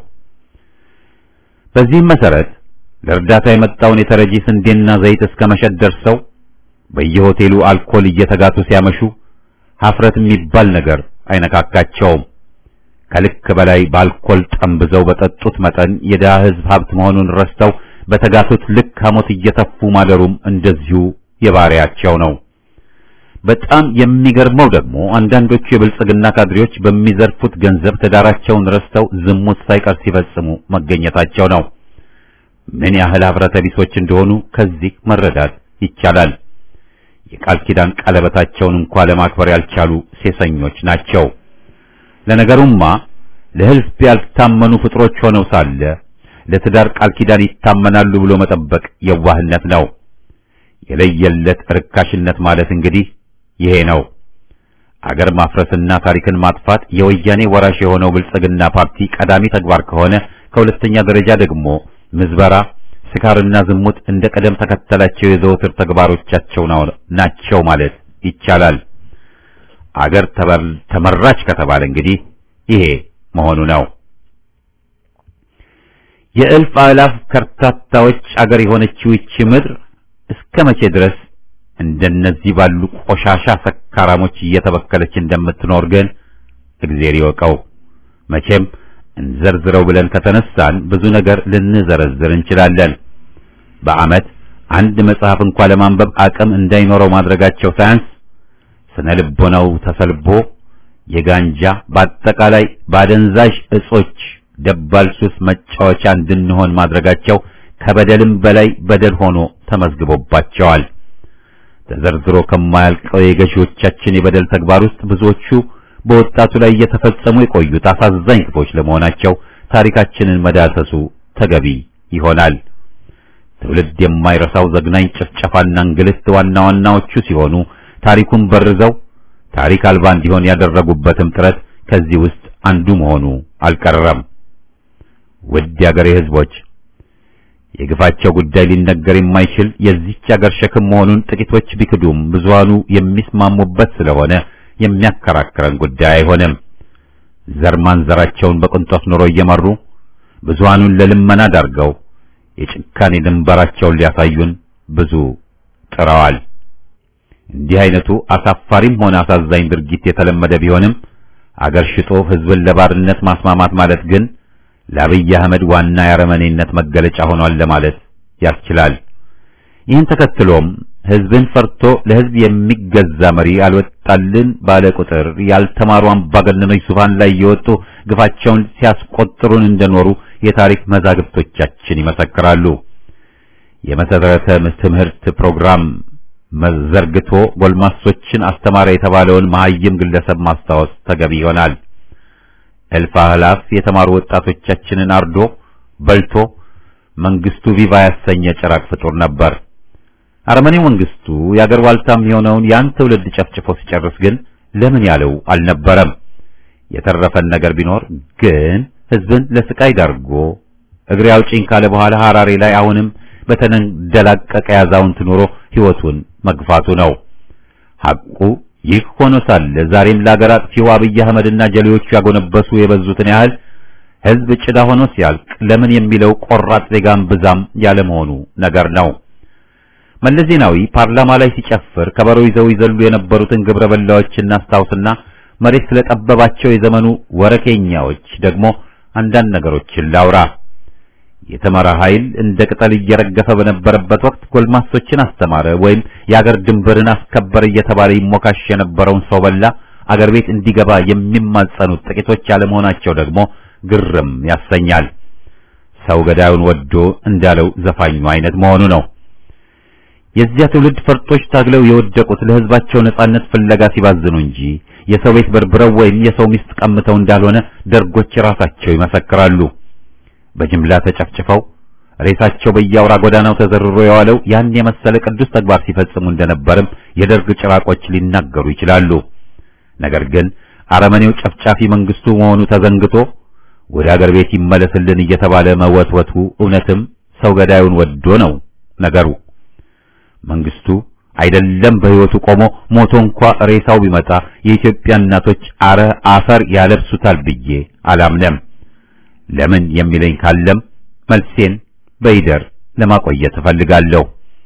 በዚህም መሰረት ለእርዳታ የመጣውን የተረጂ ስንዴና ዘይት እስከ መሸጥ ደርሰው በየሆቴሉ አልኮል እየተጋቱ ሲያመሹ ሀፍረት የሚባል ነገር አይነካካቸውም። ከልክ በላይ በአልኮል ጠምብዘው በጠጡት መጠን የድሃ ሕዝብ ሀብት መሆኑን ረስተው በተጋቱት ልክ ሐሞት እየተፉ ማደሩም እንደዚሁ የባሪያቸው ነው። በጣም የሚገርመው ደግሞ አንዳንዶቹ የብልጽግና ካድሬዎች በሚዘርፉት ገንዘብ ትዳራቸውን ረስተው ዝሙት ሳይቀር ሲፈጽሙ መገኘታቸው ነው። ምን ያህል ኅብረተ ቢሶች እንደሆኑ ከዚህ መረዳት ይቻላል። የቃል ኪዳን ቀለበታቸውን እንኳ ለማክበር ያልቻሉ ሴሰኞች ናቸው። ለነገሩማ ለሕዝብ ያልታመኑ ፍጥሮች ሆነው ሳለ ለትዳር ቃል ኪዳን ይታመናሉ ብሎ መጠበቅ የዋህነት ነው። የለየለት ርካሽነት ማለት እንግዲህ ይሄ ነው። አገር ማፍረስና ታሪክን ማጥፋት የወያኔ ወራሽ የሆነው ብልጽግና ፓርቲ ቀዳሚ ተግባር ከሆነ ከሁለተኛ ደረጃ ደግሞ ምዝበራ፣ ስካርና ዝሙት እንደ ቀደም ተከተላቸው የዘወትር ተግባሮቻቸው ናቸው ማለት ይቻላል። አገር ተመራች ከተባለ እንግዲህ ይሄ መሆኑ ነው። የእልፍ አእላፍ ከርታታዎች አገር የሆነችው ይቺ ምድር እስከ መቼ ድረስ እንደነዚህ ባሉ ቆሻሻ ሰካራሞች እየተበከለች እንደምትኖር ግን እግዜር ይወቀው። መቼም እንዘርዝረው ብለን ከተነሳን ብዙ ነገር ልንዘረዝር እንችላለን። በዓመት አንድ መጽሐፍ እንኳ ለማንበብ አቅም እንዳይኖረው ማድረጋቸው ሳያንስ ስነ ልቦናው ተሰልቦ የጋንጃ በአጠቃላይ ባደንዛዥ እጾች ደባል ሱስ መጫወቻ እንድንሆን ማድረጋቸው ከበደልም በላይ በደል ሆኖ ተመዝግቦባቸዋል። ተዘርዝሮ ከማያልቀው የገዢዎቻችን የበደል ተግባር ውስጥ ብዙዎቹ በወጣቱ ላይ እየተፈጸሙ የቆዩት አሳዛኝ ክፎች ለመሆናቸው ታሪካችንን መዳሰሱ ተገቢ ይሆናል። ትውልድ የማይረሳው ዘግናኝ ጭፍጨፋና እንግልት ዋና ዋናዎቹ ሲሆኑ ታሪኩን በርዘው ታሪክ አልባ እንዲሆን ያደረጉበትም ጥረት ከዚህ ውስጥ አንዱ መሆኑ አልቀረም። ውድ የአገሬ ሕዝቦች የግፋቸው ጉዳይ ሊነገር የማይችል የዚህች አገር ሸክም መሆኑን ጥቂቶች ቢክዱም ብዙሃኑ የሚስማሙበት ስለሆነ የሚያከራክረን ጉዳይ አይሆንም። ዘር ማንዘራቸውን በቅንጦት ኑሮ እየመሩ ብዙሃኑን ለልመና ዳርገው የጭካኔ ድንበራቸውን ሊያሳዩን ብዙ ጥረዋል። እንዲህ አይነቱ አሳፋሪም ሆነ አሳዛኝ ድርጊት የተለመደ ቢሆንም አገር ሽጦ ሕዝብን ለባርነት ማስማማት ማለት ግን ለአብይ አህመድ ዋና የአረመኔነት መገለጫ ሆኗል ለማለት ያስችላል። ይህን ተከትሎም ሕዝብን ፈርቶ ለሕዝብ የሚገዛ መሪ አልወጣልን ባለ ቁጥር ያልተማሩ አምባገነኖች ዙፋን ላይ እየወጡ ግፋቸውን ሲያስቆጥሩን እንደኖሩ የታሪክ መዛግብቶቻችን ይመሰክራሉ። የመሰረተ ትምህርት ፕሮግራም መዘርግቶ ጎልማሶችን አስተማረ የተባለውን መሐይም ግለሰብ ማስታወስ ተገቢ ይሆናል። እልፍ አእላፍ የተማሩ ወጣቶቻችንን አርዶ በልቶ መንግስቱ ቪቫ ያሰኘ ጭራቅ ፍጡር ነበር። አረመኔው መንግስቱ የአገር ዋልታም የሆነውን ያን ትውልድ ጨፍጭፎ ሲጨርስ ግን ለምን ያለው አልነበረም። የተረፈን ነገር ቢኖር ግን ህዝብን ለስቃይ ዳርጎ እግሬ አውጪኝ ካለ በኋላ ሐራሬ ላይ አሁንም በተንደላቀቀ ያዛውንት ኑሮ ህይወቱን መግፋቱ ነው። ሐቁ ይህ ሆኖ ሳለ ዛሬም ለአገር አጥፊው አብይ አህመድና ጀሌዎቹ ያጎነበሱ የበዙትን ያህል ህዝብ ጭዳ ሆኖ ሲያልቅ ለምን የሚለው ቆራጥ ዜጋም ብዛም ያለመሆኑ ነገር ነው። መለስ ዜናዊ ፓርላማ ላይ ሲጨፍር ከበሮ ይዘው ይዘሉ የነበሩትን ግብረ በላዎች እናስታውስና መሬት ስለጠበባቸው የዘመኑ ወረኬኛዎች ደግሞ አንዳንድ ነገሮችን ላውራ። የተመራ ኃይል እንደ ቅጠል እየረገፈ በነበረበት ወቅት ጎልማሶችን አስተማረ ወይም የአገር ድንበርን አስከበረ እየተባለ ይሞካሽ የነበረውን ሰው በላ አገር ቤት እንዲገባ የሚማጸኑት ጥቂቶች ያለመሆናቸው ደግሞ ግርም ያሰኛል። ሰው ገዳዩን ወዶ እንዳለው ዘፋኙ አይነት መሆኑ ነው። የዚያ ትውልድ ፈርጦች ታግለው የወደቁት ለህዝባቸው ነጻነት ፍለጋ ሲባዝኑ እንጂ የሰው ቤት በርብረው ወይም የሰው ሚስት ቀምተው እንዳልሆነ ደርጎች ራሳቸው ይመሰክራሉ። በጅምላ ተጨፍጭፈው ሬሳቸው በየአውራ ጎዳናው ተዘርሮ የዋለው ያን የመሰለ ቅዱስ ተግባር ሲፈጽሙ እንደነበርም የደርግ ጭራቆች ሊናገሩ ይችላሉ። ነገር ግን አረመኔው ጨፍጫፊ መንግስቱ መሆኑ ተዘንግቶ ወደ አገር ቤት ይመለስልን እየተባለ መወትወቱ እውነትም ሰው ገዳዩን ወዶ ነው ነገሩ። መንግስቱ አይደለም በህይወቱ ቆሞ ሞቶ እንኳ ሬሳው ቢመጣ የኢትዮጵያ እናቶች አረ አፈር ያለብሱታል ብዬ አላምነም። ለምን የሚለኝ ካለም መልሴን በይደር ለማቆየት እፈልጋለሁ።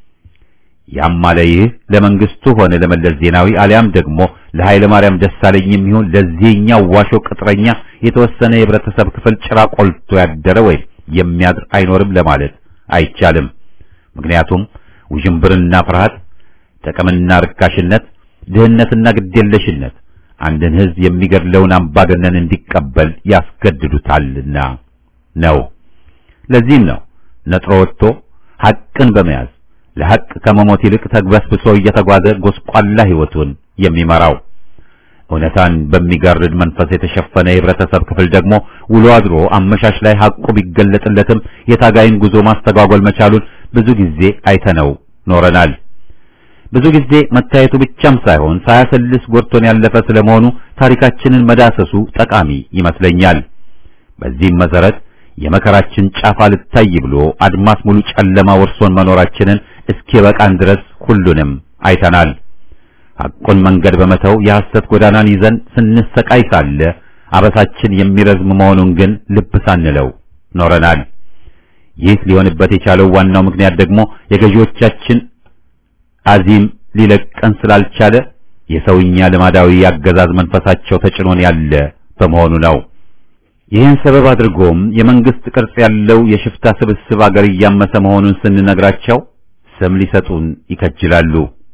ያም አለ ይህ ለመንግስቱ ሆነ ለመለስ ዜናዊ አሊያም ደግሞ ለኃይለ ማርያም ደሳለኝም ይሁን ለዚህኛው ዋሾ ቅጥረኛ የተወሰነ የህብረተሰብ ክፍል ጭራ ቆልቶ ያደረ ወይም የሚያድር አይኖርም ለማለት አይቻልም። ምክንያቱም ውዥንብርና ፍርሃት፣ ጥቅምና ርካሽነት፣ ድህነትና ግዴለሽነት አንድን ህዝብ የሚገድለውን አምባገነን እንዲቀበል ያስገድዱታልና ነው። ለዚህም ነው ነጥሮ ወጥቶ ሐቅን በመያዝ ለሐቅ ከመሞት ይልቅ ተግበስብሶ እየተጓዘ ጎስቋላ ሕይወቱን የሚመራው። እውነታን በሚጋርድ መንፈስ የተሸፈነ የህብረተሰብ ክፍል ደግሞ ውሎ አድሮ አመሻሽ ላይ ሐቁ ቢገለጥለትም የታጋይን ጉዞ ማስተጓጎል መቻሉን ብዙ ጊዜ አይተነው ኖረናል። ብዙ ጊዜ መታየቱ ብቻም ሳይሆን ሳያሰልስ ጎድቶን ያለፈ ስለመሆኑ ታሪካችንን መዳሰሱ ጠቃሚ ይመስለኛል። በዚህም መሰረት የመከራችን ጫፍ አልታይ ብሎ አድማስ ሙሉ ጨለማ ወርሶን መኖራችንን እስኪበቃን ድረስ ሁሉንም አይተናል። ሐቁን መንገድ በመተው የሐሰት ጎዳናን ይዘን ስንሰቃይ ሳለ አበሳችን የሚረዝም መሆኑን ግን ልብ ሳንለው ኖረናል። ይህ ሊሆንበት የቻለው ዋናው ምክንያት ደግሞ የገዢዎቻችን አዚም ሊለቀን ስላልቻለ የሰውኛ ልማዳዊ አገዛዝ መንፈሳቸው ተጭኖን ያለ በመሆኑ ነው። ይህን ሰበብ አድርጎም የመንግስት ቅርጽ ያለው የሽፍታ ስብስብ አገር እያመሰ መሆኑን ስንነግራቸው ስም ሊሰጡን ይከጅላሉ።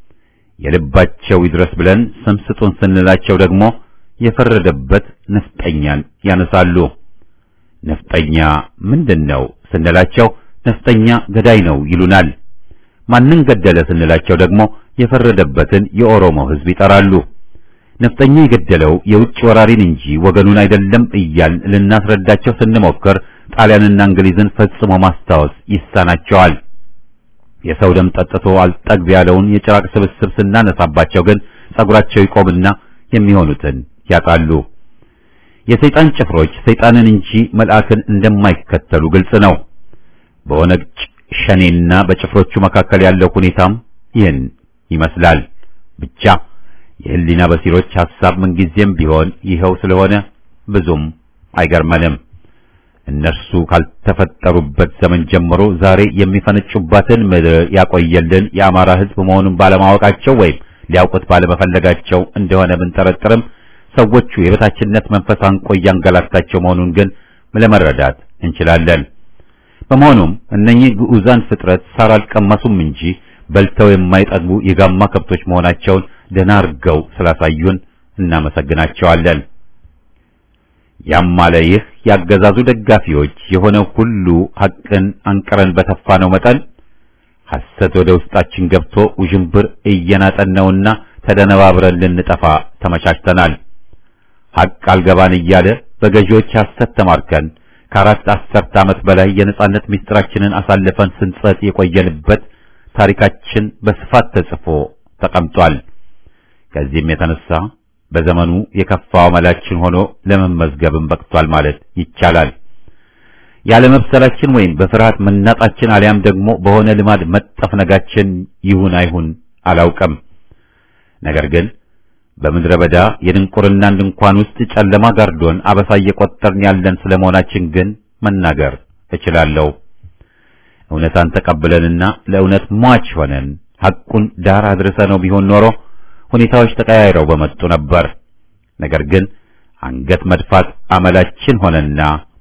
የልባቸው ይድረስ ብለን ስም ስጡን ስንላቸው ደግሞ የፈረደበት ነፍጠኛን ያነሳሉ። ነፍጠኛ ምንድን ነው ስንላቸው ነፍጠኛ ገዳይ ነው ይሉናል። ማንን ገደለ ስንላቸው ደግሞ የፈረደበትን የኦሮሞ ሕዝብ ይጠራሉ። ነፍጠኛ የገደለው የውጭ ወራሪን እንጂ ወገኑን አይደለም እያል ልናስረዳቸው ስንሞክር ጣሊያንና እንግሊዝን ፈጽሞ ማስታወስ ይሳናቸዋል። የሰው ደም ጠጥቶ አልጠግብ ያለውን የጭራቅ ስብስብ ስናነሳባቸው ግን ጸጉራቸው ይቆምና የሚሆኑትን ያጣሉ። የሰይጣን ጭፍሮች ሰይጣንን እንጂ መልአክን እንደማይከተሉ ግልጽ ነው። በኦነግ ሸኔና በጭፍሮቹ መካከል ያለው ሁኔታም ይህን ይመስላል። ብቻ የህሊና በሲሮች ሐሳብ ምንጊዜም ቢሆን ይኸው ስለሆነ ብዙም አይገርመንም። እነርሱ ካልተፈጠሩበት ዘመን ጀምሮ ዛሬ የሚፈነጩባትን ምድር ያቆየልን የአማራ ሕዝብ መሆኑን ባለማወቃቸው ወይም ሊያውቁት ባለመፈለጋቸው እንደሆነ ብንጠረጥርም ሰዎቹ የበታችነት መንፈስ አንቆ እያንገላታቸው መሆኑን ግን ለመረዳት እንችላለን። በመሆኑም እነኚህ ግዑዛን ፍጥረት ሳር አልቀመሱም እንጂ በልተው የማይጠግቡ የጋማ ከብቶች መሆናቸውን ደህና አድርገው ስላሳዩን እናመሰግናቸዋለን። ያም አለ ይህ ያገዛዙ ደጋፊዎች የሆነ ሁሉ ሐቅን አንቅረን በተፋነው መጠን ሐሰት ወደ ውስጣችን ገብቶ ውዥንብር እየናጠን ነውና ተደነባብረን ልንጠፋ ተመቻችተናል። ሐቅ አልገባን እያለ በገዢዎች ሐሰት ተማርከን ከአራት አስርት ዓመት በላይ የነጻነት ምስጢራችንን አሳልፈን ስንጸጥ የቆየንበት ታሪካችን በስፋት ተጽፎ ተቀምጧል። ከዚህም የተነሳ በዘመኑ የከፋው መላችን ሆኖ ለመመዝገብም በቅቷል ማለት ይቻላል። ያለመብሰላችን ወይም በፍርሃት መናጣችን አሊያም ደግሞ በሆነ ልማድ መጠፍነጋችን ይሁን አይሁን አላውቅም። ነገር ግን በምድረ በዳ የድንቁርናን ድንኳን ውስጥ ጨለማ ጋርዶን አበሳ እየቆጠርን ያለን ስለመሆናችን ግን መናገር እችላለሁ። እውነታን ተቀብለንና ለእውነት ሟች ሆነን ሐቁን ዳር አድርሰነው ቢሆን ኖሮ ሁኔታዎች ተቀያይረው በመጡ ነበር። ነገር ግን አንገት መድፋት አመላችን ሆነና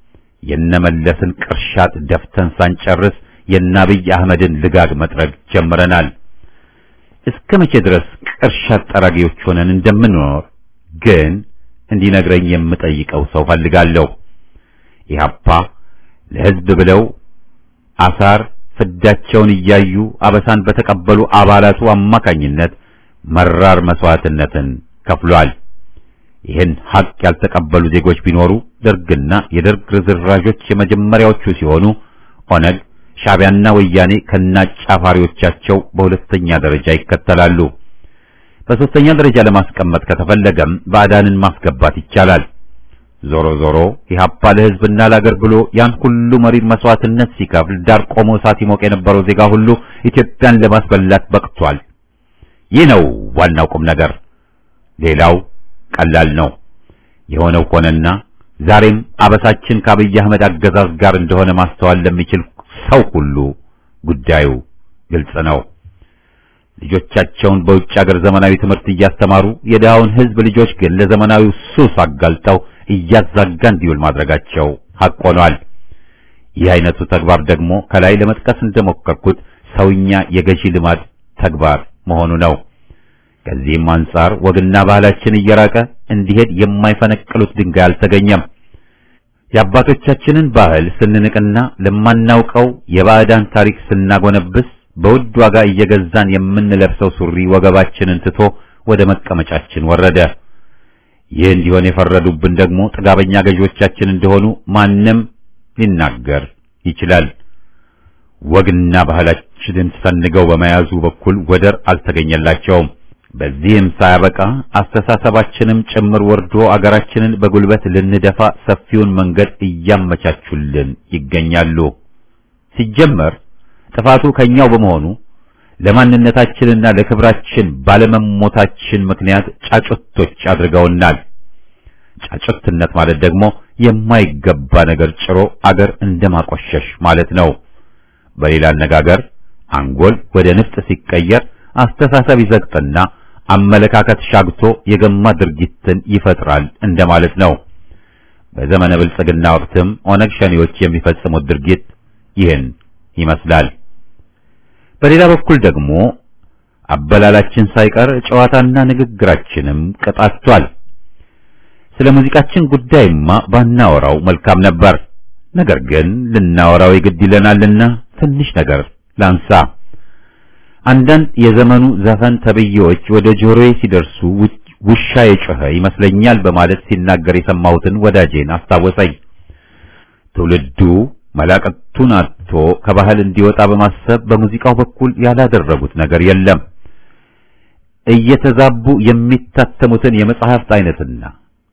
የነመለስን ቅርሻት ደፍተን ሳንጨርስ የአብይ አህመድን ልጋግ መጥረግ ጀምረናል። እስከ መቼ ድረስ ቅርሻት ጠራጊዎች ሆነን እንደምንኖር ግን እንዲነግረኝ የምጠይቀው ሰው ፈልጋለሁ። ኢህአፓ ለሕዝብ ብለው አሳር ፍዳቸውን እያዩ አበሳን በተቀበሉ አባላቱ አማካኝነት መራር መስዋዕትነትን ከፍሏል። ይህን ሐቅ ያልተቀበሉ ዜጎች ቢኖሩ ደርግና የደርግ ርዝራዦች የመጀመሪያዎቹ ሲሆኑ ኦነግ፣ ሻዕቢያና ወያኔ ከናጫፋሪዎቻቸው በሁለተኛ ደረጃ ይከተላሉ። በሶስተኛ ደረጃ ለማስቀመጥ ከተፈለገም ባዕዳንን ማስገባት ይቻላል። ዞሮ ዞሮ ኢህአፓ ለሕዝብና ለአገር ብሎ ያን ሁሉ መሪር መስዋዕትነት ሲከፍል ዳር ቆሞ እሳት ይሞቅ የነበረው ዜጋ ሁሉ ኢትዮጵያን ለማስበላት በቅቷል። ይህ ነው ዋናው ቁም ነገር። ሌላው ቀላል ነው። የሆነው ሆነና ዛሬም አበሳችን ከአብይ አህመድ አገዛዝ ጋር እንደሆነ ማስተዋል ለሚችል ሰው ሁሉ ጉዳዩ ግልጽ ነው። ልጆቻቸውን በውጭ ሀገር ዘመናዊ ትምህርት እያስተማሩ የድሃውን ሕዝብ ልጆች ግን ለዘመናዊው ሱስ አጋልጠው እያዛጋ እንዲውል ማድረጋቸው ሐቅ ሆኗል። ይህ አይነቱ ተግባር ደግሞ ከላይ ለመጥቀስ እንደሞከርኩት ሰውኛ የገዢ ልማድ ተግባር መሆኑ ነው። ከዚህም አንጻር ወግና ባህላችን እየራቀ እንዲሄድ የማይፈነቅሉት ድንጋይ አልተገኘም። የአባቶቻችንን ባህል ስንንቅና ለማናውቀው የባዕዳን ታሪክ ስናጎነብስ በውድ ዋጋ እየገዛን የምንለብሰው ሱሪ ወገባችንን ትቶ ወደ መቀመጫችን ወረደ። ይህ እንዲሆን የፈረዱብን ደግሞ ጥጋበኛ ገዢዎቻችን እንደሆኑ ማንም ሊናገር ይችላል። ወግና ባህላችንን ሰንገው በመያዙ በኩል ወደር አልተገኘላቸውም። በዚህም ሳያበቃ አስተሳሰባችንም ጭምር ወርዶ አገራችንን በጉልበት ልንደፋ ሰፊውን መንገድ እያመቻቹልን ይገኛሉ። ሲጀመር ጥፋቱ ከኛው በመሆኑ ለማንነታችንና ለክብራችን ባለመሞታችን ምክንያት ጫጩቶች አድርገውናል። ጫጩትነት ማለት ደግሞ የማይገባ ነገር ጭሮ አገር እንደማቆሸሽ ማለት ነው። በሌላ አነጋገር አንጎል ወደ ንፍጥ ሲቀየር አስተሳሰብ ይዘግጥና አመለካከት ሻግቶ የገማ ድርጊትን ይፈጥራል እንደማለት ነው። በዘመነ ብልጽግና ወቅትም ኦነግ ሸኔዎች የሚፈጽሙት ድርጊት ይህን ይመስላል። በሌላ በኩል ደግሞ አበላላችን ሳይቀር ጨዋታና ንግግራችንም ቀጣቷል። ስለ ሙዚቃችን ጉዳይማ ባናወራው መልካም ነበር። ነገር ግን ልናወራው የግድ ይለናልና ትንሽ ነገር ላንሳ። አንዳንድ የዘመኑ ዘፈን ተብዬዎች ወደ ጆሮዬ ሲደርሱ ውሻ የጮኸ ይመስለኛል በማለት ሲናገር የሰማሁትን ወዳጄን አስታወሰኝ። ትውልዱ መላቀቱን አጥቶ ከባህል እንዲወጣ በማሰብ በሙዚቃው በኩል ያላደረጉት ነገር የለም። እየተዛቡ የሚታተሙትን የመጽሐፍት አይነትና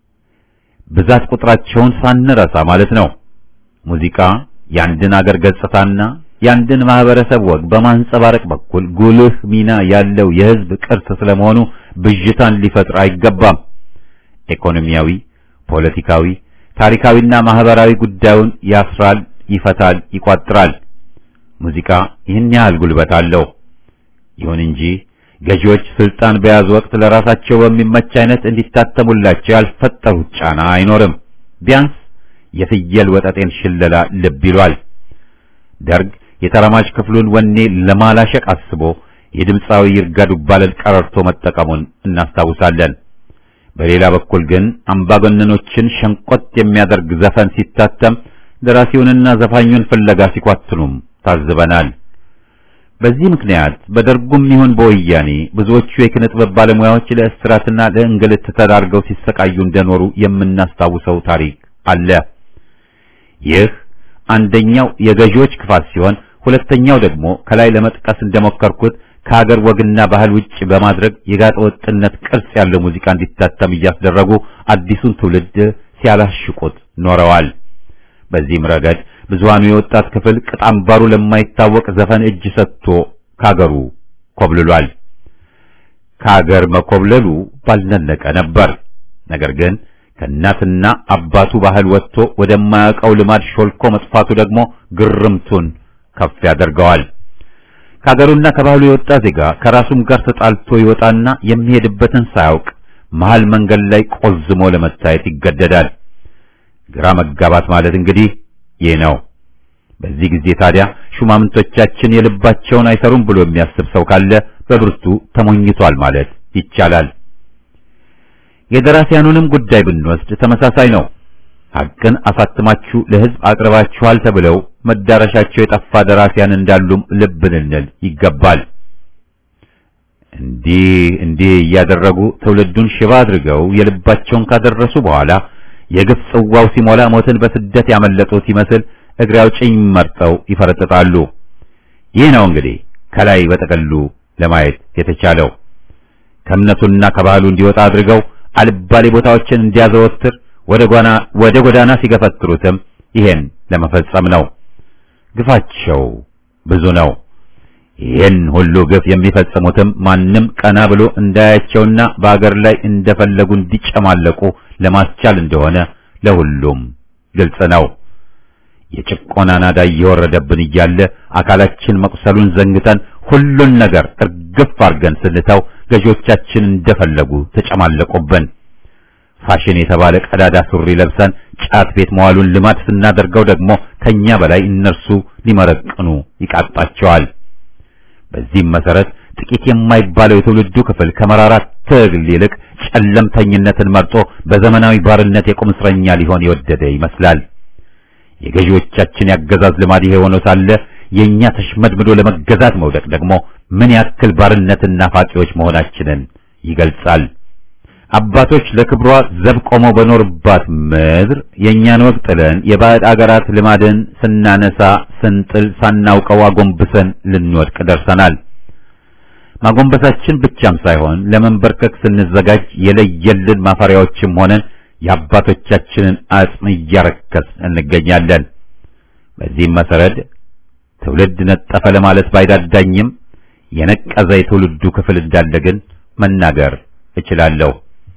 ብዛት ቁጥራቸውን ሳንረሳ ማለት ነው። ሙዚቃ የአንድን አገር ገጽታና የአንድን ማህበረሰብ ወግ በማንጸባረቅ በኩል ጉልህ ሚና ያለው የሕዝብ ቅርስ ስለመሆኑ ብዥታን ሊፈጥር አይገባም። ኢኮኖሚያዊ፣ ፖለቲካዊ፣ ታሪካዊና ማህበራዊ ጉዳዩን ያስራል፣ ይፈታል፣ ይቋጥራል። ሙዚቃ ይህን ያህል ጉልበት አለው። ይሁን እንጂ ገዢዎች ስልጣን በያዙ ወቅት ለራሳቸው በሚመች አይነት እንዲታተሙላቸው ያልፈጠሩት ጫና አይኖርም። ቢያንስ የፍየል ወጠጤን ሽለላ ልብ ይሏል። ደርግ የተራማጅ ክፍሉን ወኔ ለማላሸቅ አስቦ የድምፃዊ ይርጋ ዱባለን ቀረርቶ መጠቀሙን እናስታውሳለን። በሌላ በኩል ግን አምባገነኖችን ሸንቆጥ የሚያደርግ ዘፈን ሲታተም ደራሲውንና ዘፋኙን ፍለጋ ሲኳትኑም ታዝበናል። በዚህ ምክንያት በደርጉም ይሁን በወያኔ ብዙዎቹ የኪነ ጥበብ ባለሙያዎች ለእስራትና ለእንግልት ተዳርገው ሲሰቃዩ እንደኖሩ የምናስታውሰው ታሪክ አለ። ይህ አንደኛው የገዢዎች ክፋት ሲሆን፣ ሁለተኛው ደግሞ ከላይ ለመጥቀስ እንደሞከርኩት ከሀገር ወግና ባህል ውጭ በማድረግ የጋጠ ወጥነት ቅርጽ ያለው ሙዚቃ እንዲታተም እያስደረጉ አዲሱን ትውልድ ሲያላሽቁት ኖረዋል። በዚህም ረገድ ብዙሃኑ የወጣት ክፍል ቅጣምባሩ ለማይታወቅ ዘፈን እጅ ሰጥቶ ካገሩ ኮብልሏል። ከሀገር መኮብለሉ ባልነለቀ ነበር። ነገር ግን ከእናትና አባቱ ባህል ወጥቶ ወደማያውቀው ልማድ ሾልኮ መጥፋቱ ደግሞ ግርምቱን ከፍ ያደርገዋል። ከሀገሩና ከባህሉ የወጣ ዜጋ ከራሱም ጋር ተጣልቶ ይወጣና የሚሄድበትን ሳያውቅ መሃል መንገድ ላይ ቆዝሞ ለመታየት ይገደዳል። ግራ መጋባት ማለት እንግዲህ ይህ ነው። በዚህ ጊዜ ታዲያ ሹማምንቶቻችን የልባቸውን አይሰሩም ብሎ የሚያስብ ሰው ካለ በብርቱ ተሞኝቷል ማለት ይቻላል። የደራሲያኑንም ጉዳይ ብንወስድ ተመሳሳይ ነው። ሐቅን አሳትማችሁ ለሕዝብ አቅርባችኋል ተብለው መዳረሻቸው የጠፋ ደራሲያን እንዳሉም ልብ ልንል ይገባል። እንዲህ እንዲህ እያደረጉ ትውልዱን ሽባ አድርገው የልባቸውን ካደረሱ በኋላ የግፍ ጽዋው ሲሞላ ሞትን በስደት ያመለጡት ይመስል እግሬ አውጭኝ መርጠው ይፈረጥጣሉ። ይህ ነው እንግዲህ ከላይ በጠቅሉ ለማየት የተቻለው ከእምነቱና ከባህሉ እንዲወጣ አድርገው አልባሌ ቦታዎችን እንዲያዘወትር ወደ ጎዳና ወደ ጎዳና ሲገፈትሩትም ይሄን ለመፈጸም ነው። ግፋቸው ብዙ ነው። ይህን ሁሉ ግፍ የሚፈጽሙትም ማንም ቀና ብሎ እንዳያቸውና በአገር ላይ እንደፈለጉ እንዲጨማለቁ ለማስቻል እንደሆነ ለሁሉም ግልጽ ነው። የጭቆና ናዳ እየወረደብን እያለ አካላችን መቁሰሉን ዘንግተን ሁሉን ነገር እርግፍ አድርገን ስንተው ገዢዎቻችን እንደፈለጉ ተጨማለቁብን። ፋሽን የተባለ ቀዳዳ ሱሪ ለብሰን ጫት ቤት መዋሉን ልማድ ስናደርገው ደግሞ ከኛ በላይ እነርሱ ሊመረቅኑ ይቃጣቸዋል። በዚህም መሰረት ጥቂት የማይባለው የትውልዱ ክፍል ከመራራ ትግል ይልቅ ጨለምተኝነትን መርጦ በዘመናዊ ባርነት የቁም እስረኛ ሊሆን የወደደ ይመስላል። የገዢዎቻችን ያገዛዝ ልማድ ይሄ ሆኖ ሳለ የኛ ተሽመድምዶ ለመገዛት መውደቅ ደግሞ ምን ያክል ባርነትና ፋቂዎች መሆናችንን ይገልጻል። አባቶች ለክብሯ ዘብ ቆመው በኖርባት ምድር የእኛን ወግ ጥለን የባዕድ አገራት ልማድን ስናነሳ ስንጥል ሳናውቀው አጎንብሰን ልንወድቅ ደርሰናል። ማጎንበሳችን ብቻም ሳይሆን ለመንበርከክ ስንዘጋጅ የለየልን ማፈሪያዎችም ሆነን የአባቶቻችንን አጽም እያረከስ እንገኛለን። በዚህም መሰረት ትውልድ ነጠፈ ለማለት ባይዳዳኝም የነቀዘ የትውልዱ ክፍል እንዳለ ግን መናገር እችላለሁ።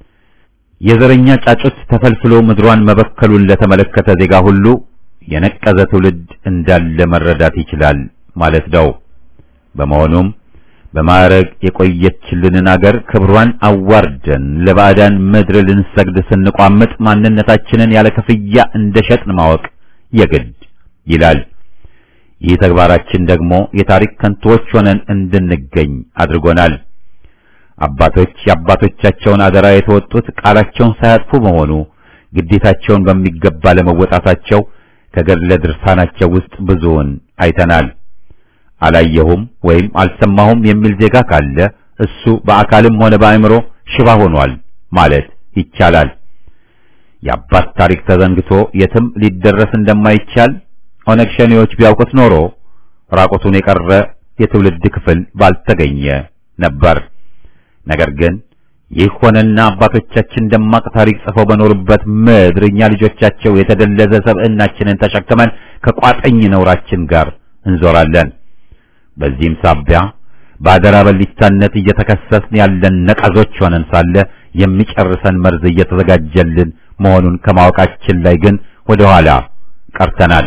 የዘረኛ ጫጩት ተፈልፍሎ ምድሯን መበከሉን ለተመለከተ ዜጋ ሁሉ የነቀዘ ትውልድ እንዳለ መረዳት ይችላል ማለት ነው። በመሆኑም በማዕረግ የቆየችልንን አገር ክብሯን አዋርደን ለባዕዳን ምድር ልንሰግድ ስንቋምጥ ማንነታችንን ያለ ክፍያ እንደሸጥን ማወቅ የግድ ይላል። ይህ ተግባራችን ደግሞ የታሪክ ከንቶዎች ሆነን እንድንገኝ አድርጎናል። አባቶች የአባቶቻቸውን አደራ የተወጡት ቃላቸውን ሳያጥፉ መሆኑ ግዴታቸውን በሚገባ ለመወጣታቸው ከገድለ ድርሳናቸው ውስጥ ብዙውን አይተናል። አላየሁም ወይም አልሰማሁም የሚል ዜጋ ካለ እሱ በአካልም ሆነ በአእምሮ ሽባ ሆኗል ማለት ይቻላል። የአባት ታሪክ ተዘንግቶ የትም ሊደረስ እንደማይቻል ኦነግ ሸኔዎች ቢያውቁት ኖሮ ራቁቱን የቀረ የትውልድ ክፍል ባልተገኘ ነበር። ነገር ግን ይህ ሆነና አባቶቻችን ደማቅ ታሪክ ጽፈው በኖሩበት ምድር እኛ ልጆቻቸው የተደለዘ ሰብዕናችንን ተሸክመን ከቋጠኝ ነውራችን ጋር እንዞራለን። በዚህም ሳቢያ በአደራ በሊታነት እየተከሰስን ያለን ነቀዞች ሆነን ሳለ የሚጨርሰን መርዝ እየተዘጋጀልን መሆኑን ከማወቃችን ላይ ግን ወደ ኋላ ቀርተናል።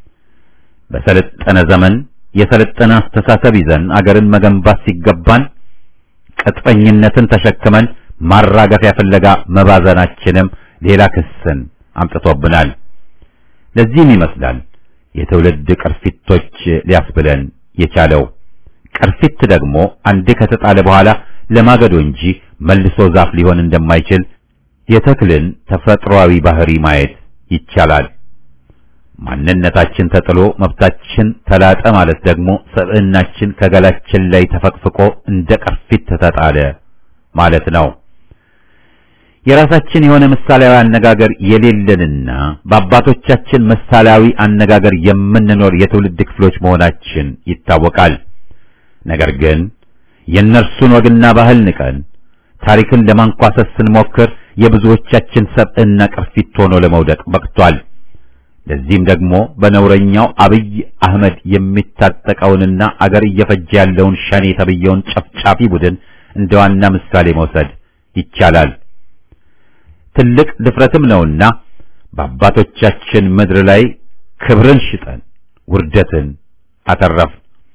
በሰለጠነ ዘመን የሰለጠነ አስተሳሰብ ይዘን አገርን መገንባት ሲገባን ቅጥፈኝነትን ተሸክመን ማራገፊያ ፍለጋ መባዘናችንም ሌላ ክስን አምጥቶብናል። ለዚህም ይመስላል የትውልድ ቅርፊቶች ሊያስብለን የቻለው። ቅርፊት ደግሞ አንዴ ከተጣለ በኋላ ለማገዶ እንጂ መልሶ ዛፍ ሊሆን እንደማይችል የተክልን ተፈጥሯዊ ባህሪ ማየት ይቻላል። ማንነታችን ተጥሎ መብታችን ተላጠ ማለት ደግሞ ሰብዕናችን ከገላችን ላይ ተፈቅፍቆ እንደ ቅርፊት ተጣለ ማለት ነው። የራሳችን የሆነ ምሳሌያዊ አነጋገር የሌለንና በአባቶቻችን ምሳሌያዊ አነጋገር የምንኖር የትውልድ ክፍሎች መሆናችን ይታወቃል። ነገር ግን የእነርሱን ወግና ባህል ንቀን ታሪክን ለማንኳሰስ ስንሞክር የብዙዎቻችን ሰብዕና ቅርፊት ሆኖ ለመውደቅ በቅቷል። ለዚህም ደግሞ በነውረኛው አብይ አህመድ የሚታጠቀውንና አገር እየፈጀ ያለውን ሸኔ ተብየውን ጨፍጫፊ ቡድን እንደ ዋና ምሳሌ መውሰድ ይቻላል። ትልቅ ድፍረትም ነውና በአባቶቻችን ምድር ላይ ክብርን ሽጠን ውርደትን አተረፍ።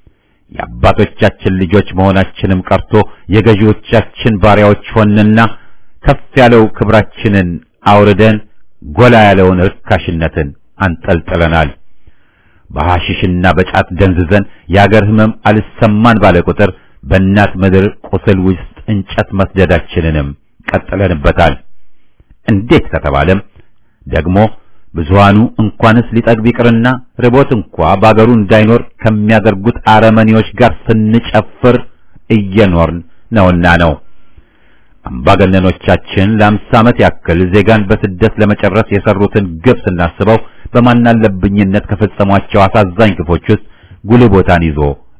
የአባቶቻችን ልጆች መሆናችንም ቀርቶ የገዢዎቻችን ባሪያዎች ሆንና ከፍ ያለው ክብራችንን አውርደን ጎላ ያለውን ርካሽነትን አንጠልጥለናል። በሐሽሽና በጫት ደንዝዘን የአገር ሕመም አልሰማን ባለ ቁጥር በእናት ምድር ቁስል ውስጥ እንጨት መስደዳችንንም ቀጥለንበታል። እንዴት ከተባለም ደግሞ ብዙሃኑ እንኳንስ ሊጠግብ ይቅርና ርቦት እንኳ በአገሩ እንዳይኖር ከሚያደርጉት አረመኔዎች ጋር ስንጨፍር እየኖርን ነውና ነው። አምባገነኖቻችን ለአምሳ ዓመት ያክል ዜጋን በስደት ለመጨረስ የሰሩትን ግብ ስናስበው በማናለብኝነት ከፈጸሟቸው አሳዛኝ ግፎች ውስጥ ጉልህ ቦታን ይዞ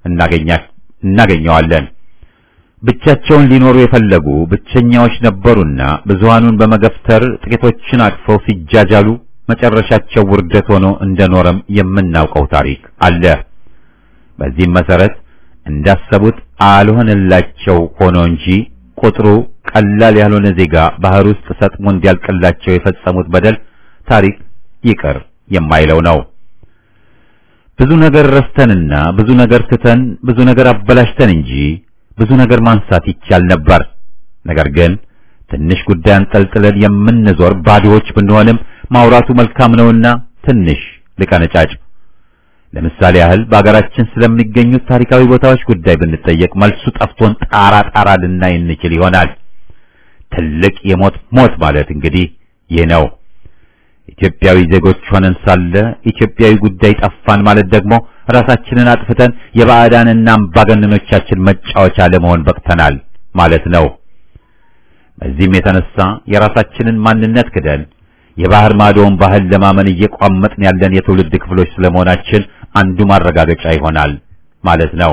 እናገኘዋለን። ብቻቸውን ሊኖሩ የፈለጉ ብቸኛዎች ነበሩና ብዙሃኑን በመገፍተር ጥቂቶችን አቅፈው ሲጃጃሉ መጨረሻቸው ውርደት ሆኖ እንደኖረም የምናውቀው ታሪክ አለ። በዚህም መሰረት እንዳሰቡት አልሆነላቸው ሆኖ እንጂ ቁጥሩ ቀላል ያልሆነ ዜጋ ባህር ውስጥ ሰጥሞ እንዲያልቅላቸው የፈጸሙት በደል ታሪክ ይቅር የማይለው ነው። ብዙ ነገር ረስተንና ብዙ ነገር ትተን ብዙ ነገር አበላሽተን እንጂ ብዙ ነገር ማንሳት ይቻል ነበር። ነገር ግን ትንሽ ጉዳይ አንጠልጥለን የምንዞር ባዶዎች ብንሆንም ማውራቱ መልካም ነውና ትንሽ ልቀነጫጭ። ለምሳሌ ያህል በአገራችን ስለሚገኙት ታሪካዊ ቦታዎች ጉዳይ ብንጠየቅ መልሱ ጠፍቶን ጣራ ጣራ ልናይ እንችል ይሆናል። ትልቅ የሞት ሞት ማለት እንግዲህ ይህ ነው። ኢትዮጵያዊ ዜጎች ሆነን ሳለ ኢትዮጵያዊ ጉዳይ ጠፋን ማለት ደግሞ ራሳችንን አጥፍተን የባዕዳንና አምባገነኖቻችን መጫወቻ ለመሆን በቅተናል ማለት ነው። በዚህም የተነሳ የራሳችንን ማንነት ክደን የባህር ማዶውን ባህል ለማመን እየቋመጥን ያለን የትውልድ ክፍሎች ስለመሆናችን አንዱ ማረጋገጫ ይሆናል ማለት ነው።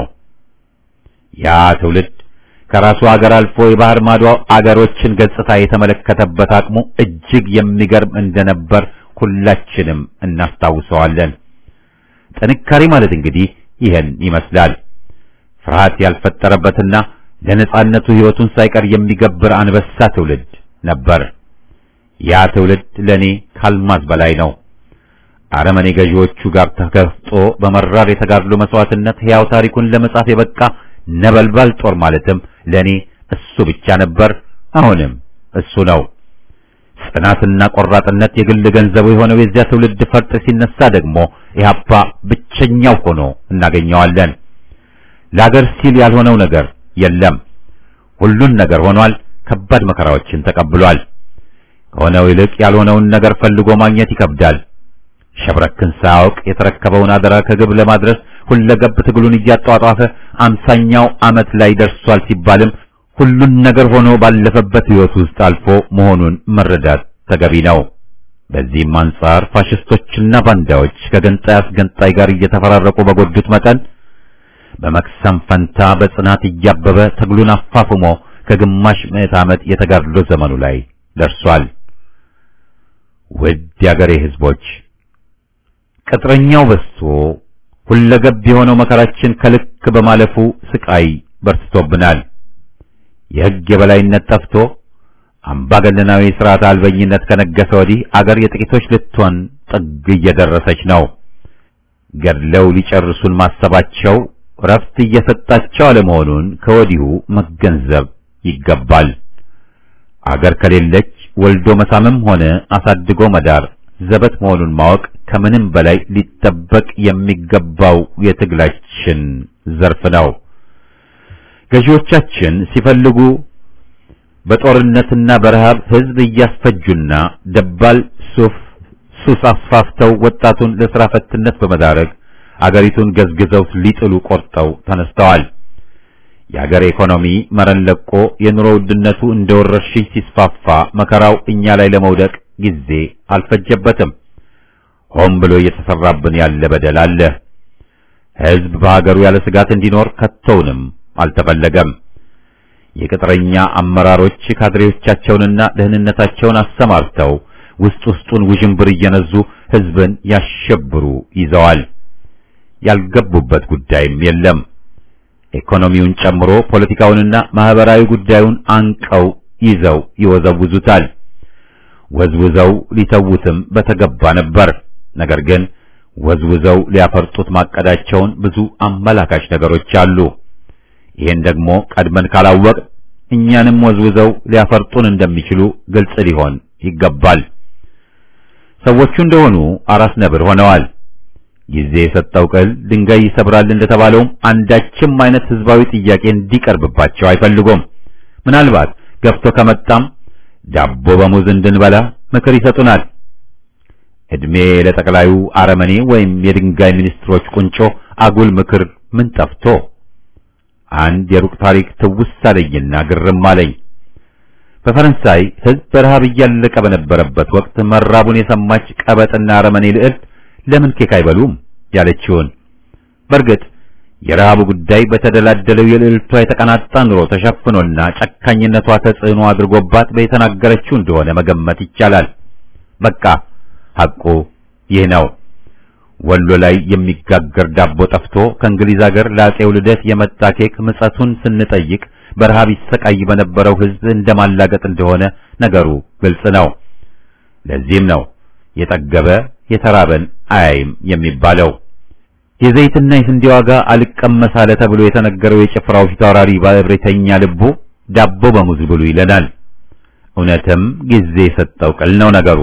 ያ ትውልድ ከራሱ አገር አልፎ የባህር ማዶ አገሮችን ገጽታ የተመለከተበት አቅሙ እጅግ የሚገርም እንደነበር ሁላችንም እናስታውሰዋለን። ጥንካሬ ማለት እንግዲህ ይህን ይመስላል። ፍርሃት ያልፈጠረበትና ለነጻነቱ ሕይወቱን ሳይቀር የሚገብር አንበሳ ትውልድ ነበር። ያ ትውልድ ለኔ ካልማዝ በላይ ነው። አረመኔ ገዢዎቹ ጋር ተጋፍጦ በመራር የተጋድሎ መስዋዕትነት ሕያው ታሪኩን ለመጻፍ የበቃ ነበልባል ጦር ማለትም ለኔ እሱ ብቻ ነበር። አሁንም እሱ ነው። ጽናትና ቆራጥነት የግል ገንዘቡ የሆነው የዚያ ትውልድ ፈርጥ ሲነሳ ደግሞ ኢህአፓ ብቸኛው ሆኖ እናገኘዋለን። ለአገር ሲል ያልሆነው ነገር የለም። ሁሉን ነገር ሆኗል። ከባድ መከራዎችን ተቀብሏል። ከሆነው ይልቅ ያልሆነውን ነገር ፈልጎ ማግኘት ይከብዳል። ሸብረክን ሳያውቅ የተረከበውን አደራ ከግብ ለማድረስ ሁለገብ ትግሉን እያጧጧፈ አምሳኛው ዓመት ላይ ደርሷል ሲባልም ሁሉን ነገር ሆኖ ባለፈበት ሕይወት ውስጥ አልፎ መሆኑን መረዳት ተገቢ ነው። በዚህም አንጻር ፋሽስቶችና ባንዳዎች ከገንጣይ አስገንጣይ ጋር እየተፈራረቁ በጎዱት መጠን በመክሰም ፈንታ በጽናት እያበበ ትግሉን አፋፍሞ ከግማሽ ምዕት ዓመት የተጋድሎ ዘመኑ ላይ ደርሷል። ውድ የአገሬ ሕዝቦች ቅጥረኛው በዝቶ ሁለገብ የሆነው መከራችን ከልክ በማለፉ ስቃይ በርትቶብናል። የሕግ የበላይነት ጠፍቶ አምባገነናዊ ሥርዓት አልበኝነት ከነገሰ ወዲህ አገር የጥቂቶች ልትሆን ጥግ እየደረሰች ነው። ገድለው ሊጨርሱን ማሰባቸው ረፍት እየሰጣቸው አለመሆኑን ከወዲሁ መገንዘብ ይገባል። አገር ከሌለች ወልዶ መሳምም ሆነ አሳድጎ መዳር ዘበት መሆኑን ማወቅ ከምንም በላይ ሊጠበቅ የሚገባው የትግላችን ዘርፍ ነው። ገዢዎቻችን ሲፈልጉ በጦርነትና በረሃብ ሕዝብ እያስፈጁና ደባል ሱፍ ሱስ አስፋፍተው ወጣቱን ለሥራ ፈትነት በመዳረግ አገሪቱን ገዝግዘው ሊጥሉ ቆርጠው ተነስተዋል። የአገር ኢኮኖሚ መረን ለቆ የኑሮ ውድነቱ እንደ ወረርሽኝ ሲስፋፋ መከራው እኛ ላይ ለመውደቅ ጊዜ አልፈጀበትም። ሆን ብሎ እየተሰራብን ያለ በደል አለ። ሕዝብ በሀገሩ ያለ ስጋት እንዲኖር ከቶውንም አልተፈለገም። የቅጥረኛ አመራሮች ካድሬዎቻቸውንና ደህንነታቸውን አሰማርተው ውስጥ ውስጡን ውዥንብር እየነዙ ሕዝብን ያሸብሩ ይዘዋል። ያልገቡበት ጉዳይም የለም። ኢኮኖሚውን ጨምሮ ፖለቲካውንና ማህበራዊ ጉዳዩን አንቀው ይዘው ይወዘውዙታል። ወዝውዘው ሊተዉትም በተገባ ነበር። ነገር ግን ወዝውዘው ሊያፈርጡት ማቀዳቸውን ብዙ አመላካች ነገሮች አሉ። ይህን ደግሞ ቀድመን ካላወቅ እኛንም ወዝውዘው ሊያፈርጡን እንደሚችሉ ግልጽ ሊሆን ይገባል። ሰዎቹ እንደሆኑ አራስ ነብር ሆነዋል። ጊዜ የሰጠው ቅል ድንጋይ ይሰብራል እንደተባለውም አንዳችም አይነት ህዝባዊ ጥያቄ እንዲቀርብባቸው አይፈልጉም። ምናልባት ገፍቶ ከመጣም ዳቦ በሙዝ እንድንበላ ምክር ይሰጡናል። እድሜ ለጠቅላዩ አረመኔ ወይም የድንጋይ ሚኒስትሮች ቁንጮ አጉል ምክር ምን ጠፍቶ አንድ የሩቅ ታሪክ ትውስ አለኝና ግርም አለኝ። በፈረንሳይ ህዝብ በረሃብ እያለቀ በነበረበት ወቅት መራቡን የሰማች ቀበጥና አረመኔ ልዕልት ለምን ኬክ አይበሉም ያለችውን። በእርግጥ የረሃቡ ጉዳይ በተደላደለው የልዕልቷ የተቀናጣ ኑሮ ተሸፍኖና ጨካኝነቷ ተጽዕኖ አድርጎባት በተናገረችው እንደሆነ መገመት ይቻላል። በቃ ሐቁ ይህ ነው። ወሎ ላይ የሚጋገር ዳቦ ጠፍቶ ከእንግሊዝ አገር ለአፄው ልደት የመጣ ኬክ ምጸቱን ስንጠይቅ በረሃብ ይሰቃይ በነበረው ህዝብ እንደማላገጥ እንደሆነ ነገሩ ግልጽ ነው። ለዚህም ነው የጠገበ የተራበን አያይም የሚባለው። የዘይትና የስንዴ ዋጋ አልቀመስ አለ ተብሎ የተነገረው የጭፍራው ፊታውራሪ ባለብሬተኛ ልቡ ዳቦ በሙዝ ብሉ ይለናል። እውነትም ጊዜ የሰጠው ቅል ነው ነገሩ።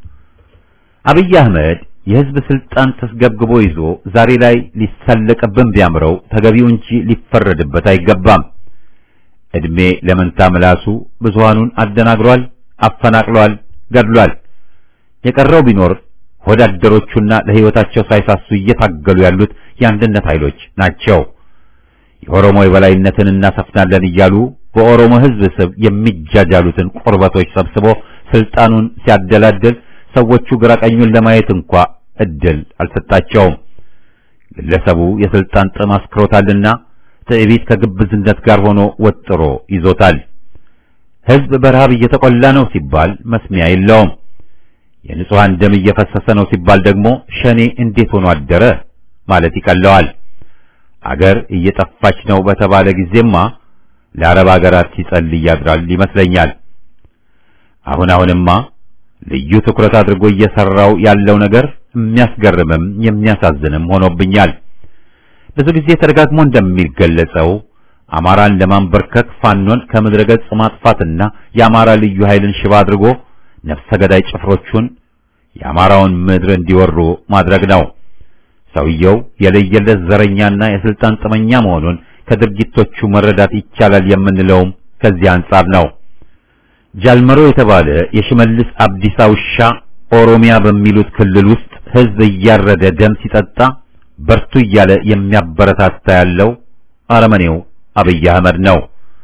አብይ አህመድ የህዝብ ስልጣን ተስገብግቦ ይዞ ዛሬ ላይ ሊሳለቅብን ቢያምረው ተገቢው እንጂ ሊፈረድበት አይገባም። እድሜ ለመንታ ምላሱ ብዙሃኑን አደናግሯል፣ አፈናቅሏል፣ ገድሏል። የቀረው ቢኖር ወዳደሮቹና ለህይወታቸው ሳይሳሱ እየታገሉ ያሉት የአንድነት ኃይሎች ናቸው። የኦሮሞ የበላይነትን እናሰፍናለን እያሉ በኦሮሞ ሕዝብ ስም የሚጃጃሉትን ቁርበቶች ሰብስቦ ስልጣኑን ሲያደላድል ሰዎቹ ግራ ቀኙን ለማየት እንኳ እድል አልሰጣቸውም። ግለሰቡ የስልጣን ጥም አስክሮታልና ትዕቢት ከግብዝነት ጋር ሆኖ ወጥሮ ይዞታል። ሕዝብ በረሃብ እየተቆላ ነው ሲባል መስሚያ የለውም። የንጹሐን ደም እየፈሰሰ ነው ሲባል ደግሞ ሸኔ እንዴት ሆኖ አደረ ማለት ይቀለዋል። አገር እየጠፋች ነው በተባለ ጊዜማ ለአረብ አገራት ሲጸልይ ያድራል ይመስለኛል። አሁን አሁንማ ልዩ ትኩረት አድርጎ እየሰራው ያለው ነገር የሚያስገርምም የሚያሳዝንም ሆኖብኛል። ብዙ ጊዜ ተደጋግሞ እንደሚገለጸው አማራን ለማንበርከክ ፋኖን ከምድረ ገጽ ማጥፋትና የአማራ ልዩ ኃይልን ሽባ አድርጎ ነፍሰ ገዳይ ጭፍሮቹን የአማራውን ምድር እንዲወሩ ማድረግ ነው። ሰውየው የለየለት ዘረኛና የስልጣን ጥመኛ መሆኑን ከድርጊቶቹ መረዳት ይቻላል የምንለውም ከዚህ አንጻር ነው። ጃልመሮ የተባለ የሽመልስ አብዲሳ ውሻ ኦሮሚያ በሚሉት ክልል ውስጥ ሕዝብ እያረደ ደም ሲጠጣ በርቱ እያለ የሚያበረታታ ያለው አረመኔው አብይ አህመድ ነው።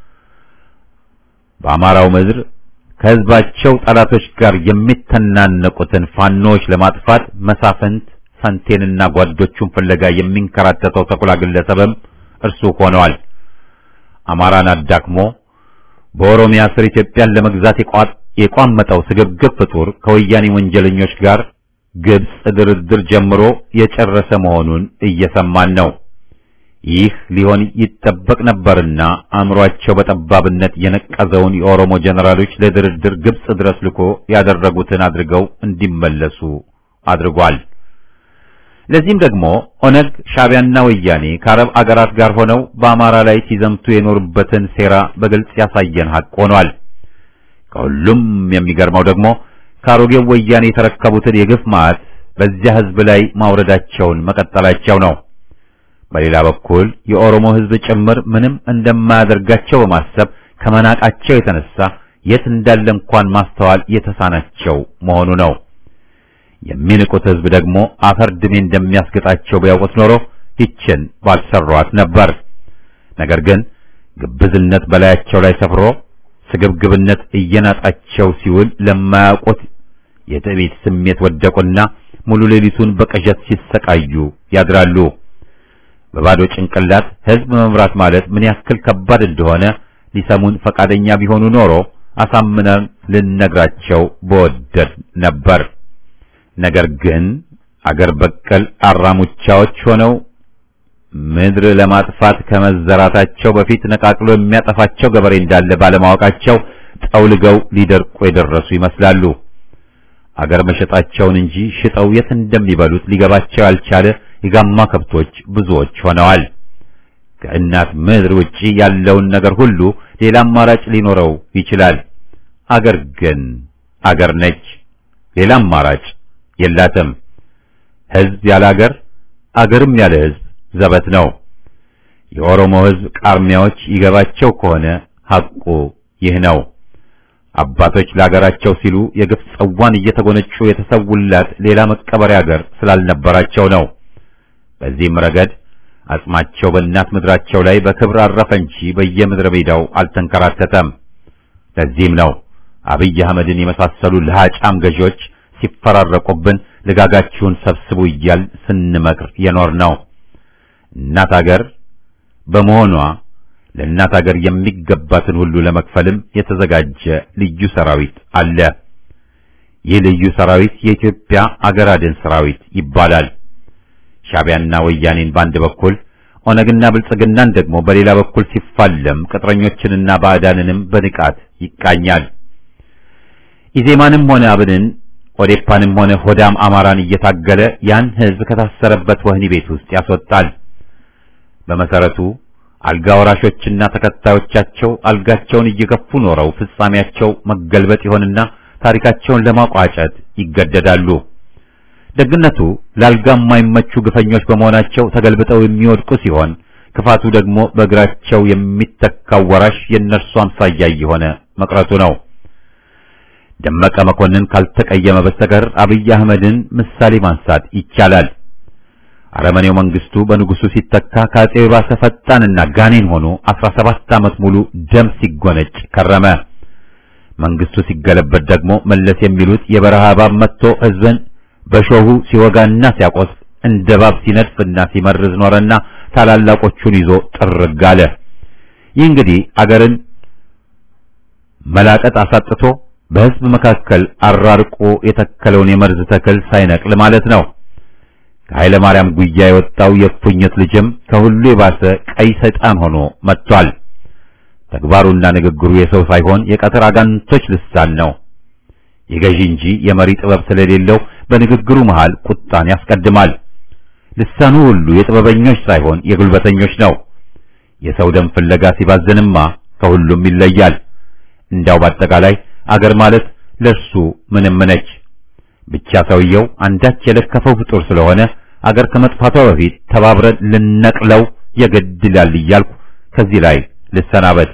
በአማራው ምድር ከሕዝባቸው ጠላቶች ጋር የሚተናነቁትን ፋኖዎች ለማጥፋት መሳፍንት ፈንቴንና ጓዶቹን ፍለጋ የሚንከራተተው ተኩላ ግለሰብም እርሱ ሆነዋል። አማራን አዳክሞ በኦሮሚያ ስር ኢትዮጵያን ለመግዛት የቋመጠው ስግብግብ ፍጡር ከወያኔ ወንጀለኞች ጋር ግብጽ ድርድር ጀምሮ የጨረሰ መሆኑን እየሰማን ነው። ይህ ሊሆን ይጠበቅ ነበርና አእምሯቸው በጠባብነት የነቀዘውን የኦሮሞ ጀነራሎች ለድርድር ግብጽ ድረስ ልኮ ያደረጉትን አድርገው እንዲመለሱ አድርጓል። ለዚህም ደግሞ ኦነግ፣ ሻዕቢያና ወያኔ ከአረብ አገራት ጋር ሆነው በአማራ ላይ ሲዘምቱ የኖሩበትን ሴራ በግልጽ ያሳየን ሐቅ ሆኗል። ከሁሉም የሚገርመው ደግሞ ከአሮጌው ወያኔ የተረከቡትን የግፍ ማዕት በዚያ ሕዝብ ላይ ማውረዳቸውን መቀጠላቸው ነው። በሌላ በኩል የኦሮሞ ሕዝብ ጭምር ምንም እንደማያደርጋቸው በማሰብ ከመናቃቸው የተነሳ የት እንዳለ እንኳን ማስተዋል የተሳናቸው መሆኑ ነው። የሚንቁት ሕዝብ ደግሞ አፈር ድሜ እንደሚያስገጣቸው ቢያውቁት ኖሮ ይችን ባልሰሯት ነበር። ነገር ግን ግብዝነት በላያቸው ላይ ሰፍሮ ስግብግብነት እየናጣቸው ሲውል ለማያውቁት የትዕቢት ስሜት ወደቁና ሙሉ ሌሊቱን በቅዠት ሲሰቃዩ ያድራሉ። በባዶ ጭንቅላት ሕዝብ መምራት ማለት ምን ያክል ከባድ እንደሆነ ሊሰሙን ፈቃደኛ ቢሆኑ ኖሮ አሳምነን ልነግራቸው በወደድ ነበር። ነገር ግን አገር በቀል አራሙቻዎች ሆነው ምድር ለማጥፋት ከመዘራታቸው በፊት ነቃቅሎ የሚያጠፋቸው ገበሬ እንዳለ ባለማወቃቸው ጠውልገው ሊደርቁ የደረሱ ይመስላሉ። አገር መሸጣቸውን እንጂ ሽጠው የት እንደሚበሉት ሊገባቸው ያልቻለ የጋማ ከብቶች ብዙዎች ሆነዋል። ከእናት ምድር ውጪ ያለውን ነገር ሁሉ ሌላ አማራጭ ሊኖረው ይችላል። አገር ግን አገር ነች። ሌላ አማራጭ የላትም። ሕዝብ ያለ አገር፣ አገርም ያለ ሕዝብ ዘበት ነው። የኦሮሞ ሕዝብ ቃርሚያዎች ይገባቸው ከሆነ ሐቁ ይህ ነው። አባቶች ለአገራቸው ሲሉ የግፍ ጽዋን እየተጎነጩ የተሰውላት ሌላ መቀበሪያ አገር ስላልነበራቸው ነው። በዚህም ረገድ አጽማቸው በእናት ምድራቸው ላይ በክብር አረፈ እንጂ በየምድረ ሜዳው አልተንከራተተም። ለዚህም ነው አብይ አህመድን የመሳሰሉ ለሃጫም ገዢዎች ሲፈራረቁብን ልጋጋችሁን ሰብስቡ እያል ስንመክር የኖር ነው። እናት አገር በመሆኗ ለእናት አገር የሚገባትን ሁሉ ለመክፈልም የተዘጋጀ ልዩ ሰራዊት አለ። ይህ ልዩ ሰራዊት የኢትዮጵያ አገር አድን ሰራዊት ይባላል። ሻዕቢያና ወያኔን በአንድ በኩል ኦነግና ብልጽግናን ደግሞ በሌላ በኩል ሲፋለም ቅጥረኞችንና ባዕዳንንም በንቃት ይቃኛል። ኢዜማንም ሆነ አብንን ኦዴፓንም ሆነ ሆዳም አማራን እየታገለ ያን ሕዝብ ከታሰረበት ወህኒ ቤት ውስጥ ያስወጣል። በመሰረቱ አልጋ ወራሾችና ተከታዮቻቸው አልጋቸውን እየገፉ ኖረው ፍጻሜያቸው መገልበጥ ይሆንና ታሪካቸውን ለማቋጨት ይገደዳሉ። ደግነቱ ለአልጋ የማይመቹ ግፈኞች በመሆናቸው ተገልብጠው የሚወድቁ ሲሆን ክፋቱ ደግሞ በእግራቸው የሚተካው ወራሽ የእነርሱ አምሳያ እየሆነ መቅረቱ ነው። ደመቀ መኮንን ካልተቀየመ በስተቀር አብይ አህመድን ምሳሌ ማንሳት ይቻላል። አረመኔው መንግስቱ በንጉሱ ሲተካ ከአጼው የባሰ ፈጣንና ጋኔን ሆኖ 17 ዓመት ሙሉ ደም ሲጎነጭ ከረመ። መንግስቱ ሲገለበት ደግሞ መለስ የሚሉት የበረሃ እባብ መጥቶ ህዝብን በሾሁ ሲወጋና ሲያቆስ እንደ እባብ ሲነድፍና ሲመርዝ ኖረና ታላላቆቹን ይዞ ጥርግ አለ። ይህ እንግዲህ አገርን መላቀጥ አሳጥቶ በህዝብ መካከል አራርቆ የተከለውን የመርዝ ተክል ሳይነቅል ማለት ነው። ከኃይለ ማርያም ጉያ የወጣው የእፉኝት ልጅም ከሁሉ የባሰ ቀይ ሰይጣን ሆኖ መጥቷል። ተግባሩና ንግግሩ የሰው ሳይሆን የቀትር አጋንንቶች ልሳን ነው። የገዢ እንጂ የመሪ ጥበብ ስለሌለው በንግግሩ መሃል ቁጣን ያስቀድማል። ልሳኑ ሁሉ የጥበበኞች ሳይሆን የጉልበተኞች ነው። የሰው ደም ፍለጋ ሲባዝንማ ከሁሉም ይለያል። እንዳው በአጠቃላይ አገር ማለት ለሱ ምንም ነች። ብቻ ሰውየው አንዳች የለከፈው ፍጡር ስለሆነ አገር ከመጥፋቷ በፊት ተባብረን ልነቅለው የግድ ይላል እያልኩ ከዚህ ላይ ልሰናበት።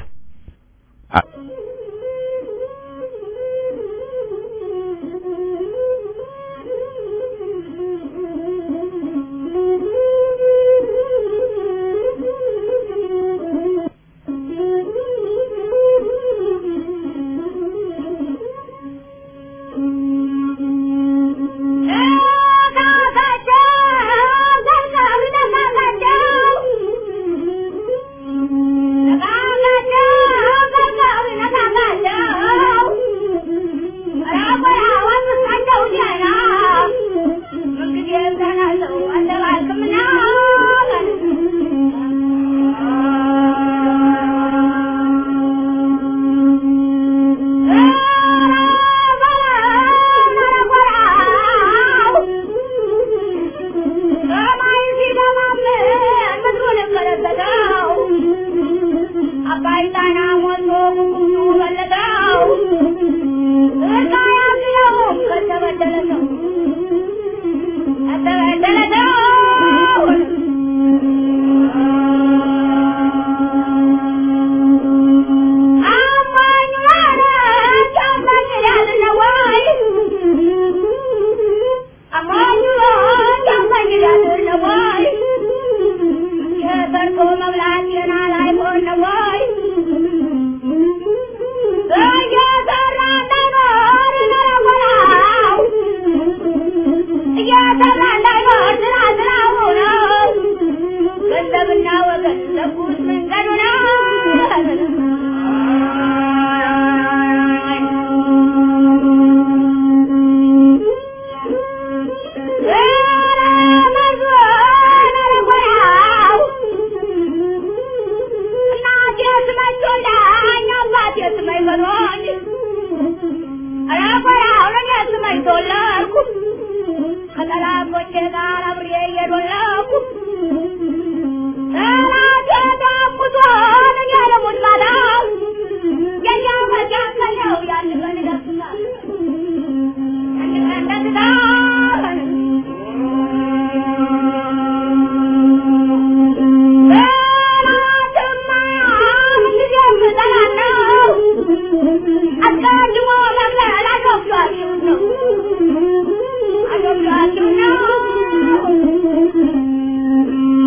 Thank you.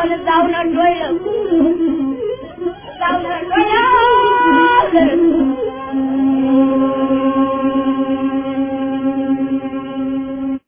ሬሳውን እዛው ነዶ ይለቁ እዛው ነዶ ያገር